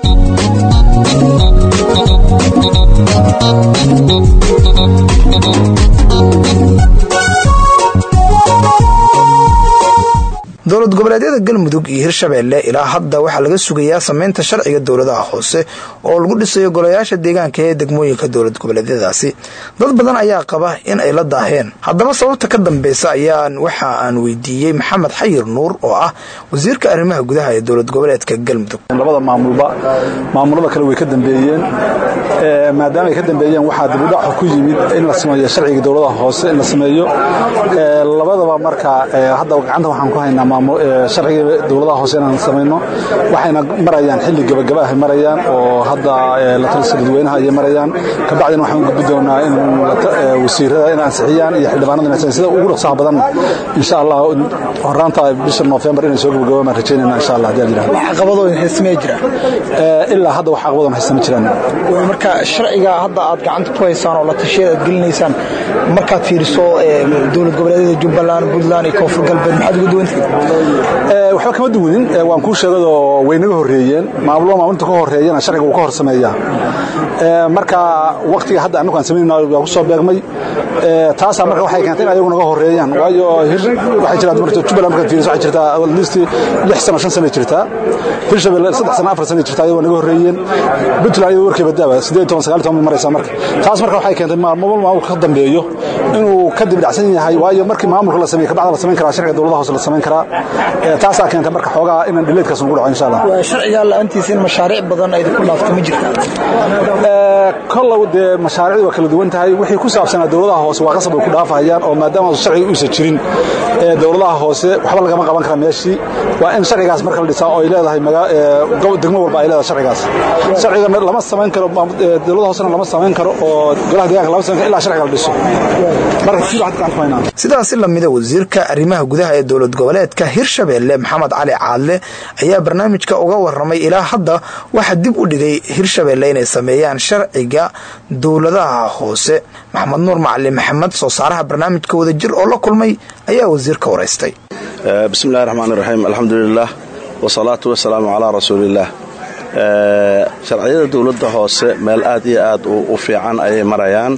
dowlad goboleedyada galmudug iyo hirshabeelle ilaa hadda waxaa laga sugayaa sameynta sharciga dowladaha hoose oo lagu dhisayo golayaasha deegaanka ee degmooyinka dowlad goboleedyadaasi dad badan ayaa qaba in ay la daaheen haddaba sababta ka dambeysa ayaan waxa aan weydiiyey maxamed xayir nuur oo ah wasiirka arrimaha gudaha ee dowlad goboleedka galmudug labada maamulba maamulada kale way ka dambeeyeen maadaama ay ka dambeeyeen waxaa dibudhac ku yimid in la sameeyo sharciga dowladaha hoose in la sameeyo labadaba marka hadda gacanta waxaan ku haynaa sharciga dowladaha hoose inaan samayno waxayna marayaan xilli gabagaba ahay marayaan oo hadda la talisa dadweynaha ayay marayaan kabacdina waxaan u gudbi doonaa in wasiirada in ansixiyaan iyo xildhibaanada in sida ugu dhaqsaha badan insha allah horaanta bisha November inay soo gabagabaan baan rajaynayna insha allah hadii jiraan wax caqabado haysamay jira ilaa hadda wax caqabado haysama jiraan marka sharciga hadda aad gacanta ku haysaan oo la tashiya aad gelinaysaan markaad fiiriso dowlad goboleedyada Jubbaland Puntland iyo Koonfur Galbeed maxaad ugu duwantahay waxba kama duwanin waan kuu sheegado way naga horeeyeen maamulo maamulinta ka horeeyana sharciga uu ka hor sameeyaa marka waqtiga hadda annagu aan samaynayna waa ku soo beegmay taasaa marka waxay keentay in ayagu naga horeeyaan waayo waxay jirtaa marka Jubbaland markaad fiiriso waxay jirtaa at least lix sano shan sano jirtaa Hirshabelle saddex sano afar sano jirtaa ayagoo naga horeeyeen Puntland ayadoo warkay badaaba sideed toban sagaal toban maraysaa marka taas marka waxay keentay maamul maamulka ka dambeeyo inuu ka dib dhacsan yahay waayo markii maamulka la sameeyo kabacda la samayn karaa sharciga dowladaha hoose la samayn karaa taasaa keenta marka xoogaa inaan dhileedkaas ugu dhaco insha allah sharciga la'aantiisa in mashaariic badan ay ku dhaafto ma jirta kollow dee mashaariicdu waa kala duwan tahay wixii ku saabsanaa dowladaha hoose waa qasab ay ku dhaafahayaan oo maadaama sharciga uusan jirin dowladaha hoose waxba lagama qaban kara meeshii waa in sharcigaas marka la dhisaa oo ay leedahay degmo walba ay leedahay sharcigaas sharciga lama samayn karo dowladaha hoosena lama samayn karo oo golaha deegaanka lama samayn karo ilaa sharciga la dhiso marka sidoo hadda gacan ku haynaa sidaasi lamida wasiirka arrimaha gudaha ee dowlad goboleedka hirshabeelle maxamed cali caadle ayaa barnaamijka uga waramay ilaa hadda waxaa dib u dhigay hirshabeelle inay sameeyaan sharciga dowladaha hoose maxamed nuur macalin maxamed soo saaraha barnaamijka wadajir oo la kulmay ayaa wasiirka waraystay bismillahi raxmaan raxiim alxamdulilah wasalaatu wasalaamu calaa rasuuliillaah sharciyada dowladda hoose meel aad iyo aad u fiican ayay marayaan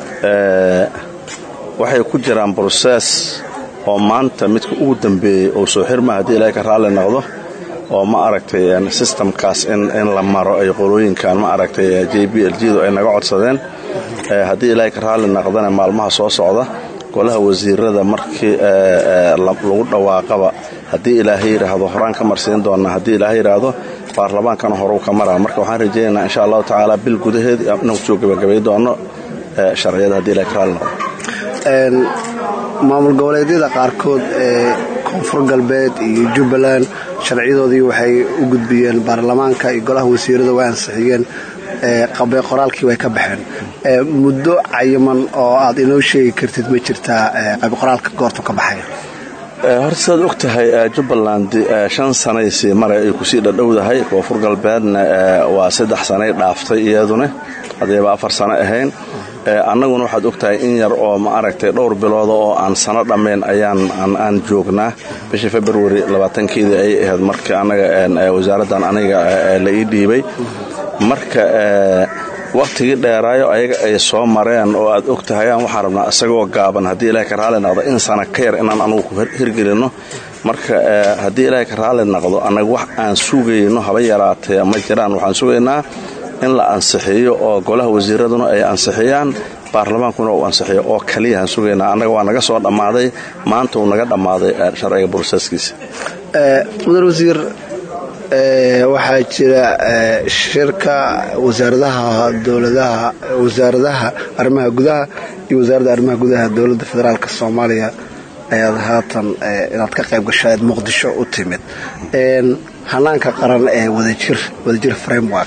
waxay ku jiraan brosees oo maanta midka ugu dambeeyey oo soo xirma haddii ilaahay ka raalli noqdo oo ma aragtay systemkaas in la maro ay qolooyinkan ma aragtay j b l gdu ay naga codsadeen haddii ilaahay ka raalli naqdana maalmaha soo socda golaha wasiirada markii lagu dhawaaqaba haddii ilaahay yidhaahdo horaan ka marsiin doona haddii ilaahay yidhaahdo baarlamaankana horuu ka maraa marka waxaan rajaynaynaa insha allahu tacaala bil gudaheed inaan kusoo gebagabay doono sharciyada haddii ilahay ka raalli noqdo maamul goboleedyada qaarkood ee koonfur galbeed iyo jubbaland sharciyadoodii waxay u gudbiyeen baarlamaanka iyo golaha wasiirada way ansixiyeen qabee qoraalkii way ka baxeen muddo cayiman oo aad inoo sheegi kartid ma jirtaa qabe qoraalka goortu ka baxaya horta sidaad og tahay jubbaland shan sanaysii mare ay kusii dhadhowdahay koonfur galbeedna waa saddex sanay dhaaftay iyaduna haddayba afar sano ahayn annaguna waxaad og tahay in yar oo ma aragtay dhowr bilooda oo aan sano dhammayn ayaan aan joognaa bishii februari labaatankeedii ayay ahayd markii annaga wasaaraddan aniga la ii dhiibay marka wakhtigii dheeraayo ayaga ay soo mareen oo aad og tahayaan waxaan rabnaa isagoo gaaban haddii ilahay ka raalli naqdo in sana ka yar inaan anugu ku hirgelinno marka haddii ilaahay ka raalli naqdo annaga wax aan sugayno haba yaraatee ma jiraan waxaan sugaynaa in la ansixiyo oo golaha wasiiraduna ay ansixiyaan baarlamaankuna uu ansixiyo oo kaliyahaan sugaynaa annaga waa naga soo dhammaaday maanta uu naga dhammaaday sharciga broseskiisa mudan wasiir waxaa jira shirka wasaaradaha dowladaha wasaaradaha arrimaha gudaha iyo wasaaradda arrimaha gudaha dowladda federaalk soomaaliya ayaad haatan inaad ka qayb gashaeed muqdisho u timid hanaanka qaran ee wadajir wadajir framework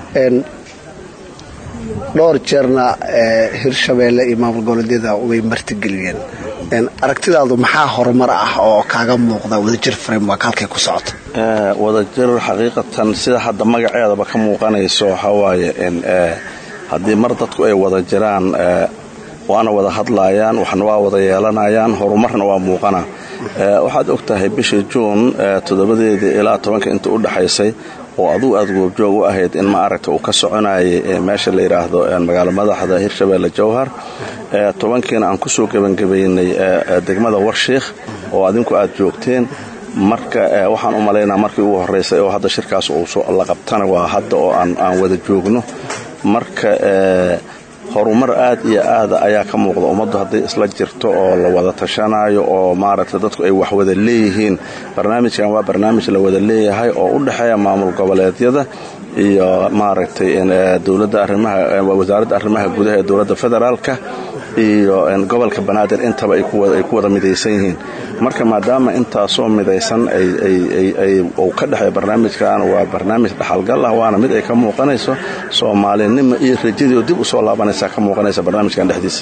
dhowr jeerna hirshabeelle iyo maamul goboleedyada way martigeliyeen aragtidaadu maxaa horumar ah oo kaaga muuqda wadajir framework halkay ku socoto wadajir xaqiiqatan sida hadda magaceedaba ka muuqanayso waxawaaye haddii mar dadku ay wada jiraan waana wada hadlaayaan waxna waa wada yeelanayaan horumarna waa muuqana waxaad og tahay bishii juun toddobadeedii ilaa tobanka inta u dhaxaysay oo adugu aad goobjoog u ahayd in ma aragta uu ka soconayay meesha la yidhaahdo magaalo madaxda hirshabeelle jowhar tobankiina aan kusoo gebangebaynay degmada warshiikh oo adinku aad joogteen marka waxaan u malaynaa markii ugu horraysay oo hadda shirkaas uu la qabtana waa hadda oo aan wada joogno marka horumar aad iyo aada ayaa ka muuqda ummaddu hadday isla jirto oo la wada tashanayo oo maaragtay dadku ay wax wada leeyihiin barnaamijkan waa barnaamij la wada leeyahay oo u dhexeeya maamul goboleedyada iyo maaragtay dowladda arrimaha wasaaradda arrimaha gudaha ee dowladda federaalka iyo gobolka banaadir intaba ay ku wada midaysan yihiin marka maadaama intaasoo midaysan uu ka dhexeeya barnaamijkan waa barnaamij dhaxalgal ah waana mid ay ka muuqanayso soomaalinimo iyo rajadii dib u soo laabanaysa ka muuqanaysa barnaamijkan dhexdiisa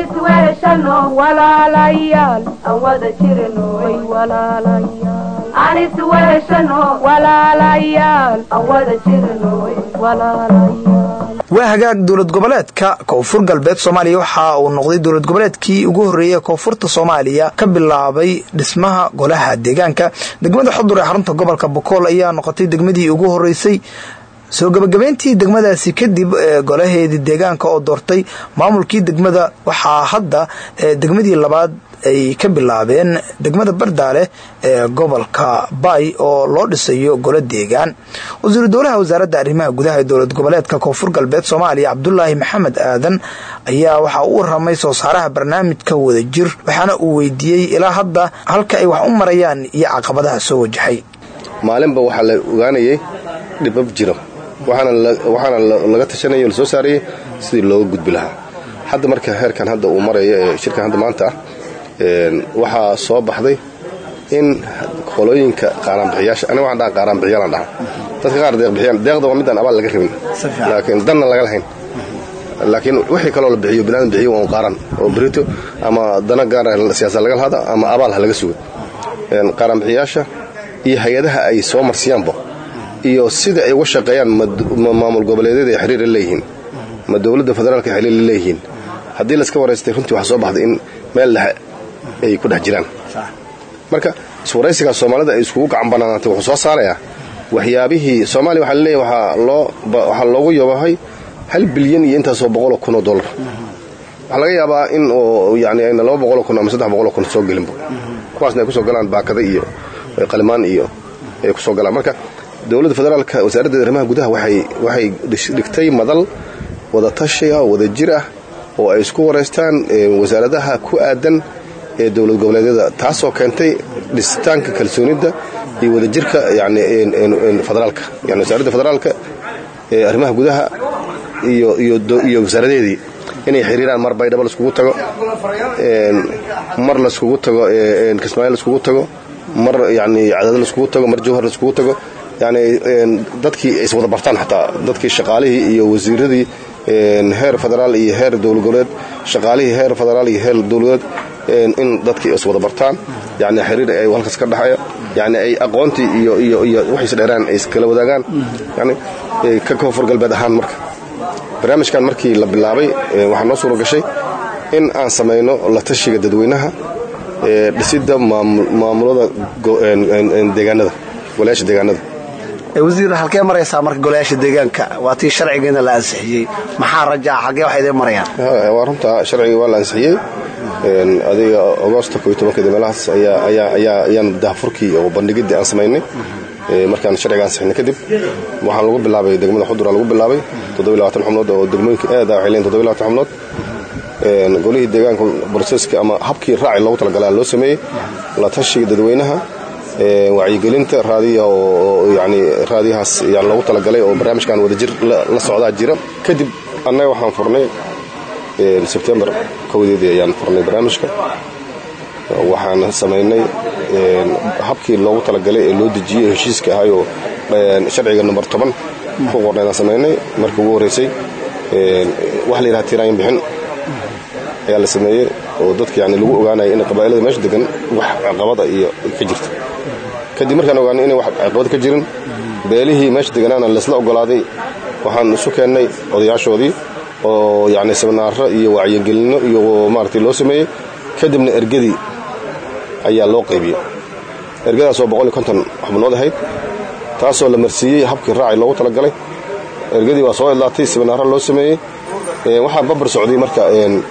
waa hagaag dowlad goboleedka koonfur galbeed soomaaliya waxa uu noqday dowlad goboleedkii ugu horreeyay koonfurta soomaaliya ka bilaabay dhismaha golaha deegaanka degmada xudur ee xarunta gobolka bokool ayaa noqotay degmadii ugu horreysay soo gebagabeyntii degmadaasi kadib golaheedii deegaanka oo doortay maamulkii degmada waxaa hadda degmadii labaad ay ka bilaabeen degmada bardaale ee gobolka baay oo loo dhisayo golo deegaan wasiiru dowlaha wasaaradda arrimaha gudaha ee dowlad goboleedka koonfur galbeed soomaaliya cabdulaahi maxamed aadan ayaa waxaa u waramay soo saaraha barnaamijka wadajir waxaana uu weydiiyey ilaa hadda halka ay wax u marayaan iyo caqabadaha soo wajaxay maalinba waxaa la ogaanayay dhibab jiro waxaana laga tashanaya lasoo saarayay sidii looga gudbi lahaa hadda marka heerkan hadda uu maraya ee shirkan hadda maanta ah waxaa soo baxday in qolooyinka qaaraanbixiyaasha aniga waxaan dhaha qaaraanbixiyaalaan dhaha dadka qaar deeqbixiyaan deeqda waa midaan abaal laga rabin laakiin danna laga lahayn laakiin wixii kaloo la bixiyo binaadam bixiyo waa un qaaran oo berito ama dana gaara siyaasa laga lahada ama abaal ha laga sugo qaaraanbixiyaasha iyo hay-adaha ay soo marsiyaanba iyo sida ay uga shaqeeyaan ma maamul goboleedyada ay xiriir la leeyihiin ma dowladda federaalka xiriir la leeyihiin haddii layska waraystay runtii waxaa soo baxday in meel dhexe ay ku dhex jiraan marka iswaraysigaas soomaalida ay iskugu gacan banaanaatay wuxuu soo saarayaa waxyaabihii soomaaliya waxaa laleeyahay waxaa loogu yabahay hal bilyan iyo intaasoo boqoloo kunoo dollar waxaa laga yaabaa in yani ayna laba boqoloo kun ama saddex boqoloo kun soo gelinba kuwaasna ay ku soo galaan baakada iyo qalimaan iyo ay ku soo galaan marka dowladda federaalka wasaaradda arrimaha gudaha waxay dhigtay madal wada tashiga wada jir ah oo ay isku wareystaan wasaaradaha ku aadan ee dowlad goboleedyada taasoo keentay dhisitaanka kalsoonida iyo wadajirka yani federaalka yani wasaaradda federaalka ee arrimaha gudaha iyo wasaaradeedii inay xiriiraan mar baydhabo laiskugu tago mar laiskugu tago kismaayo laiskugu tago mar yani cadaado laiskugu tago mar jawhar laiskugu tago yani dadkii ay iswada bartaan xataa dadkii shaqaalihii iyo wasiiradii heer federaal iyo heer dowlad goboleed shaqaalihii heer federaal iyo heer dowladeed in dadkii iswada bartaan yani xiriir ay halkaas ka dhaxayo yani ay aqoontii iyo iyo iyo waxiis dheeraan ay iskala wadaagaan yani ka koonfur galbeed ahaan marka barnaamijkan markii la bilaabay waxaa noo suura gashay in aan samayno la tashiga dadweynaha ee dhisidda maamulada deegaanada golayaasha deegaanada wasiir halkee maraysaa marka golayaasha deegaanka waa tii sharcigiina la ansixiyey maxaa rajaa xaggee waxay idin marayaan waa runtaa sharcigii waa la ansixiyey adiga agoosta keeda meelahaas ayaan daafurkii oo bandhigiddii aan samaynay markaan sharciga ansixinay kadib waxaan lagu bilaabay degmada xudura lagu bilaabay xubnood oo degmooyinka aada waxay leeyihin xubnood golihii deegaanka broseska ama habkii raaci loogu talagalaa loo sameeyey la tashiga dadweynaha wacyigelinta raadiya oo yani raadiyahaas yani loogu talagalay oo barnaamijkan wadajir la socdaa jira kadib annaga waxaan furnay sebtembar kowdeedii ayaan furnay barnaamijka waxaan samaynay habkii loogu talagalay ee loo dejiyey heshiiska ahayoo sharciga number toban ku qornaydaan samaynay markii ugu horreysay waxa la yidhaha tiraayin bixin ayaa la sameeyey oo dadka yani lagu ogaanaya in qabaa'ilada meesha degan wax caqabada iyo ka jirta kadib markaan ogaanay inay wax caqabad ka jirin beelihii meesha deganaana laysla ogolaaday waxaan isu keennay odayaashoodii oo yani seminaaro iyo wacyigelinno iyo maaragtay loo sameeyey kadibna ergadii ayaa loo qaybiyey ergadaasoo xubnood ahayd taasoo la marsiiyey habkii raaci loogu talagalay ergadii waa soo idlaatay seminaaro loo sameeyey waxaa babar socday marka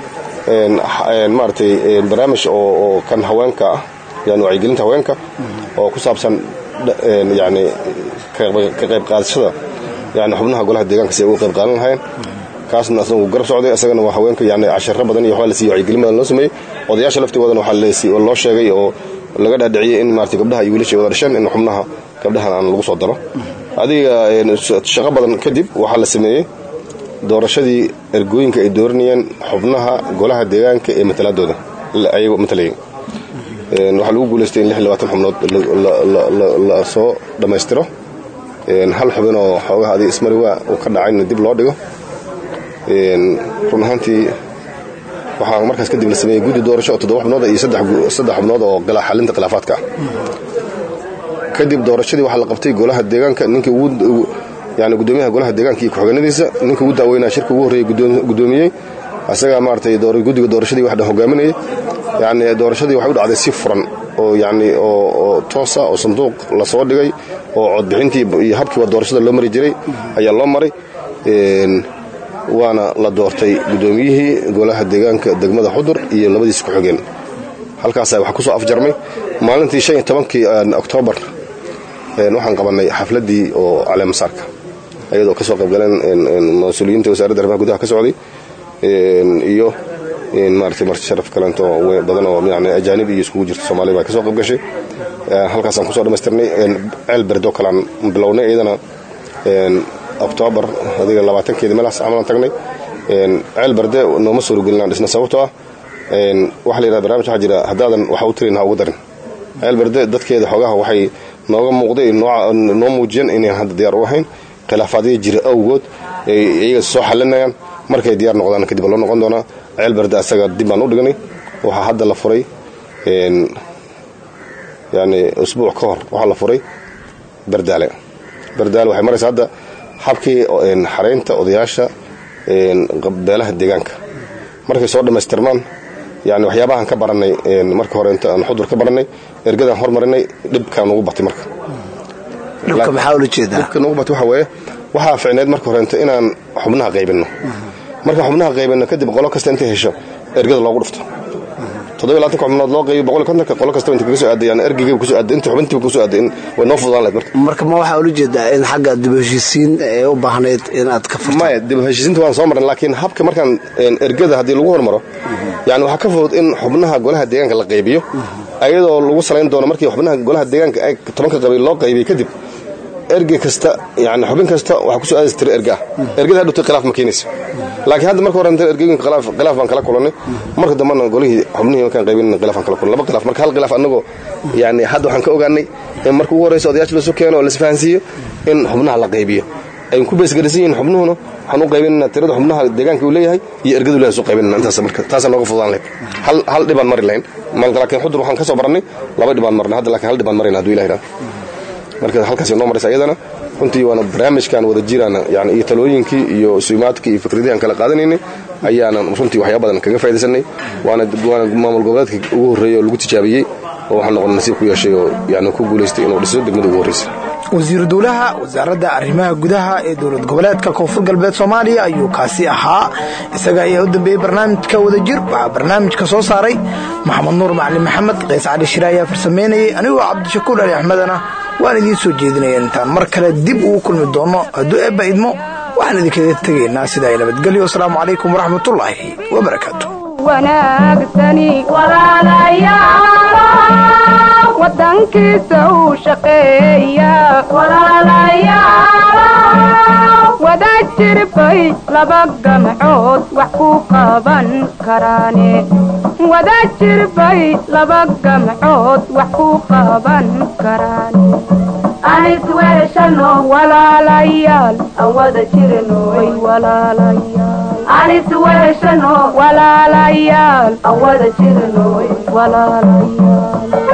maaragtay barnaamij oo kan haweenka ah yani wacyigelinta haweenka oo ku saabsan yani ka qayb qaadashada yani xubnaha golaha deegaanka si ay uga qayb qaadan lahayn kaasna asagu garab socday isagana waa haweenka yani casharo badan iyo waxbaa la siiyey wacyigelin badan loo sameeyey odayaasha laftigoodana waxaa loo sheegay oo laga dhaadhiciyey in maarata gabdhaha iyo wiilasha wada dhasheen in xubnaha gabdhahan aan lagu soo daro adiga shaqo badan kadib waxaa la sameeyey doorashadii ergooyinka ay dooranayeen xubnaha golaha deegaanka ee matalaadooda ayagoo matalayay waxaa lagu guulaystay in xubnood la soo dhammaystiro hal xubin oo xoogaha adiga ismariwa uu ka dhacayna dib loo dhigo run ahaantii waxaa markaas kadib la sameeyey guddi doorasho oo toddoba xubnood iyo saddex xubnood oo xalinta khilaafaadka ah kadib doorashadii waxaa la qabtay golaha deegaanka ninkii ugu yani gudoomiyaha golaha deegaanka iyo ku-xigeenadiisa ninkii ugu daaweynaa shirka ugu horreeyey gudoomiyey asagaa maaratay guddiga doorashadii wax dhan hogaaminayay yani doorashadii waxay u dhacday si furan oo yani oo toosa oo sanduuq lasoo dhigay oo codbixintii iyo habkiiba doorashada loo mari jiray ayaa loo maray waana la doortay gudoomiyihii golaha deegaanka degmada xudur iyo labadiisa ku-xigeen halkaasa waxaa kusoo afjarmay maalintii shan iyo tobankii oktoobar waxaan qabanay xafladdii oo caleemasaarka ayadoo ka soo qaybgaleen mas-uuliyiinta wasaaradda arrimaha gudaha ka socday iyo maaragtay marti sharaf kaleento badan oo yani ajaanib iyo iskugu jirta soomaalida baa ka soo qayb gashay halkaasaan kusoo dhammaystirnay ceel berdo kalaan bilownay iyadana oktoobar adiga labaatankeeda meelahaas camalan tagnay ceel berde nooma suurogelinaan dhisna sababtoo ah waxa la yidhahda barnamij waxaa jira haddaadan waxa u tirin ha ugu darin ceel berde dadkeeda xoogaha waxay nooga muuqday noo muujiyeen inayn hadda diyaar u ahayn khilaafaadya jira awgood iyaga soo xalinayaan markay diyaar noqdaan kadib loo noqon doonaa ceel berde asaga dib baan u dhignay waxaa hadda la furay yani usbuuc ka hor waxaa la furay bardaale bardaale waxay maraysa hadda habkii xaraynta odayaasha beelaha deegaanka markay soo dhammaystirmaan yani waxyaabahaan ka baranay marka hore inta aan xudur ka baranay ergadaan hormarinay dhibkaa nugu batay marka dhibka maxaa ula jeedaa dhibka nugu batay waxa weeye waxaa ficneyd marka horenta inaan xubnaha qaybinno markaan xubnaha qaybinno kadib qolo kasta intay hesho ergada loogu dhufto toddoba labaatanka xubnood loo qaybiyo boqol iyo kontonka qolo kastaba inta kaga soo aaday yani ergeyga kusoo aaday inta xubintiiba kusoo aaday in way noo fududaan lahayd marka marka ma waxaa ula jeedaa in xagga dib u heshiisiin ee u baahnayd inaad ka furto maya dib u heshiisiinta waan soo marnay laakiin habka markaan ergada haddii lagu hormaro yani waxaa ka fudud in xubnaha golaha deegaanka la qaybiyo ayadoo lagu salayn doono markii xubnaha golaha deegaanka ay tobanka qabiil loo qaybiyey kadib erge kasta yani xubin kasta waxaa kusoo aadaysa tiro erga ah ergada hadhowtay khilaaf ma keenaysa laakiin hadda marka hore inta ergooyinka khilaaf khilaaf baan kala kulannay marka dambena golihii xubnihii markaan qaybinayna khilaaf baan kala kulannay laba khilaaf marka hal khilaaf annagoo yani hadda waxaan ka ogaanay in marka ugu horreysa odayaasha lasu keeno oo lasfahansiiyo in xubnaha la qaybiyo ay ku beesgarisan yihiin xubnuhuna waxaan u qaybinayna tirada xubnaha deegaanka uu leeyahay iyo ergadu leeyahay soo qaybinayna intaas marka taasaa nooga fududaan lahayd hal hal dhibaan mari lahayn malka laakiin xudur waxaan ka soo barannay laba dhibaan marnay hadda laakiin hal dhibaan marayna hadduu ilahi idhaha marka halkaas noo maraysa ayadana runtii waana barnaamijkan wada jirana yani iyo talooyinkii iyo suumaadkii iyo fikradihii aan kala qaadanaynay ayaanan runtii waxyaa badan kaga faa'idaysanay waana waana maamul goboleedka ugu horreeyey oo lagu tijaabiyey oo waxaan noqon nasiib ku yeeshay oo yani ku guulaystay inuu dhiso degmada ugu horreysay wasiiru dowlaha wasaaradda arrimaha gudaha ee dowlad goboleedka koonfur galbeed soomaaliya ayuu kaasi ahaa isaga ayaa u dambeeyey barnaamijka wadajir waxaa barnaamijka soo saaray maxamed nuur macalin maxamed qays cali shire ayaa farsameynayay anigoo cabdishakuur ali axmedana waan idiin soo jeedinaya intaan mar kale dib ugu kulmi doono hadduu eebba idmo waxaan idinkaga tegaynaa sidaa nabadgelyo asalaamu calaykum waraxmatullaahi wabarakaatu wanaagsani walaalayaal wadankiisa uu shaqeeya wada jirbay laba gamcood wax ku qaban karaane wada jirbay laba gamcood wax ku qaban karaane anis weeshano walaalayaal aan wada jirno way walaalayaal anis weeshano walaalayaal aan wada jirno way walaalayaal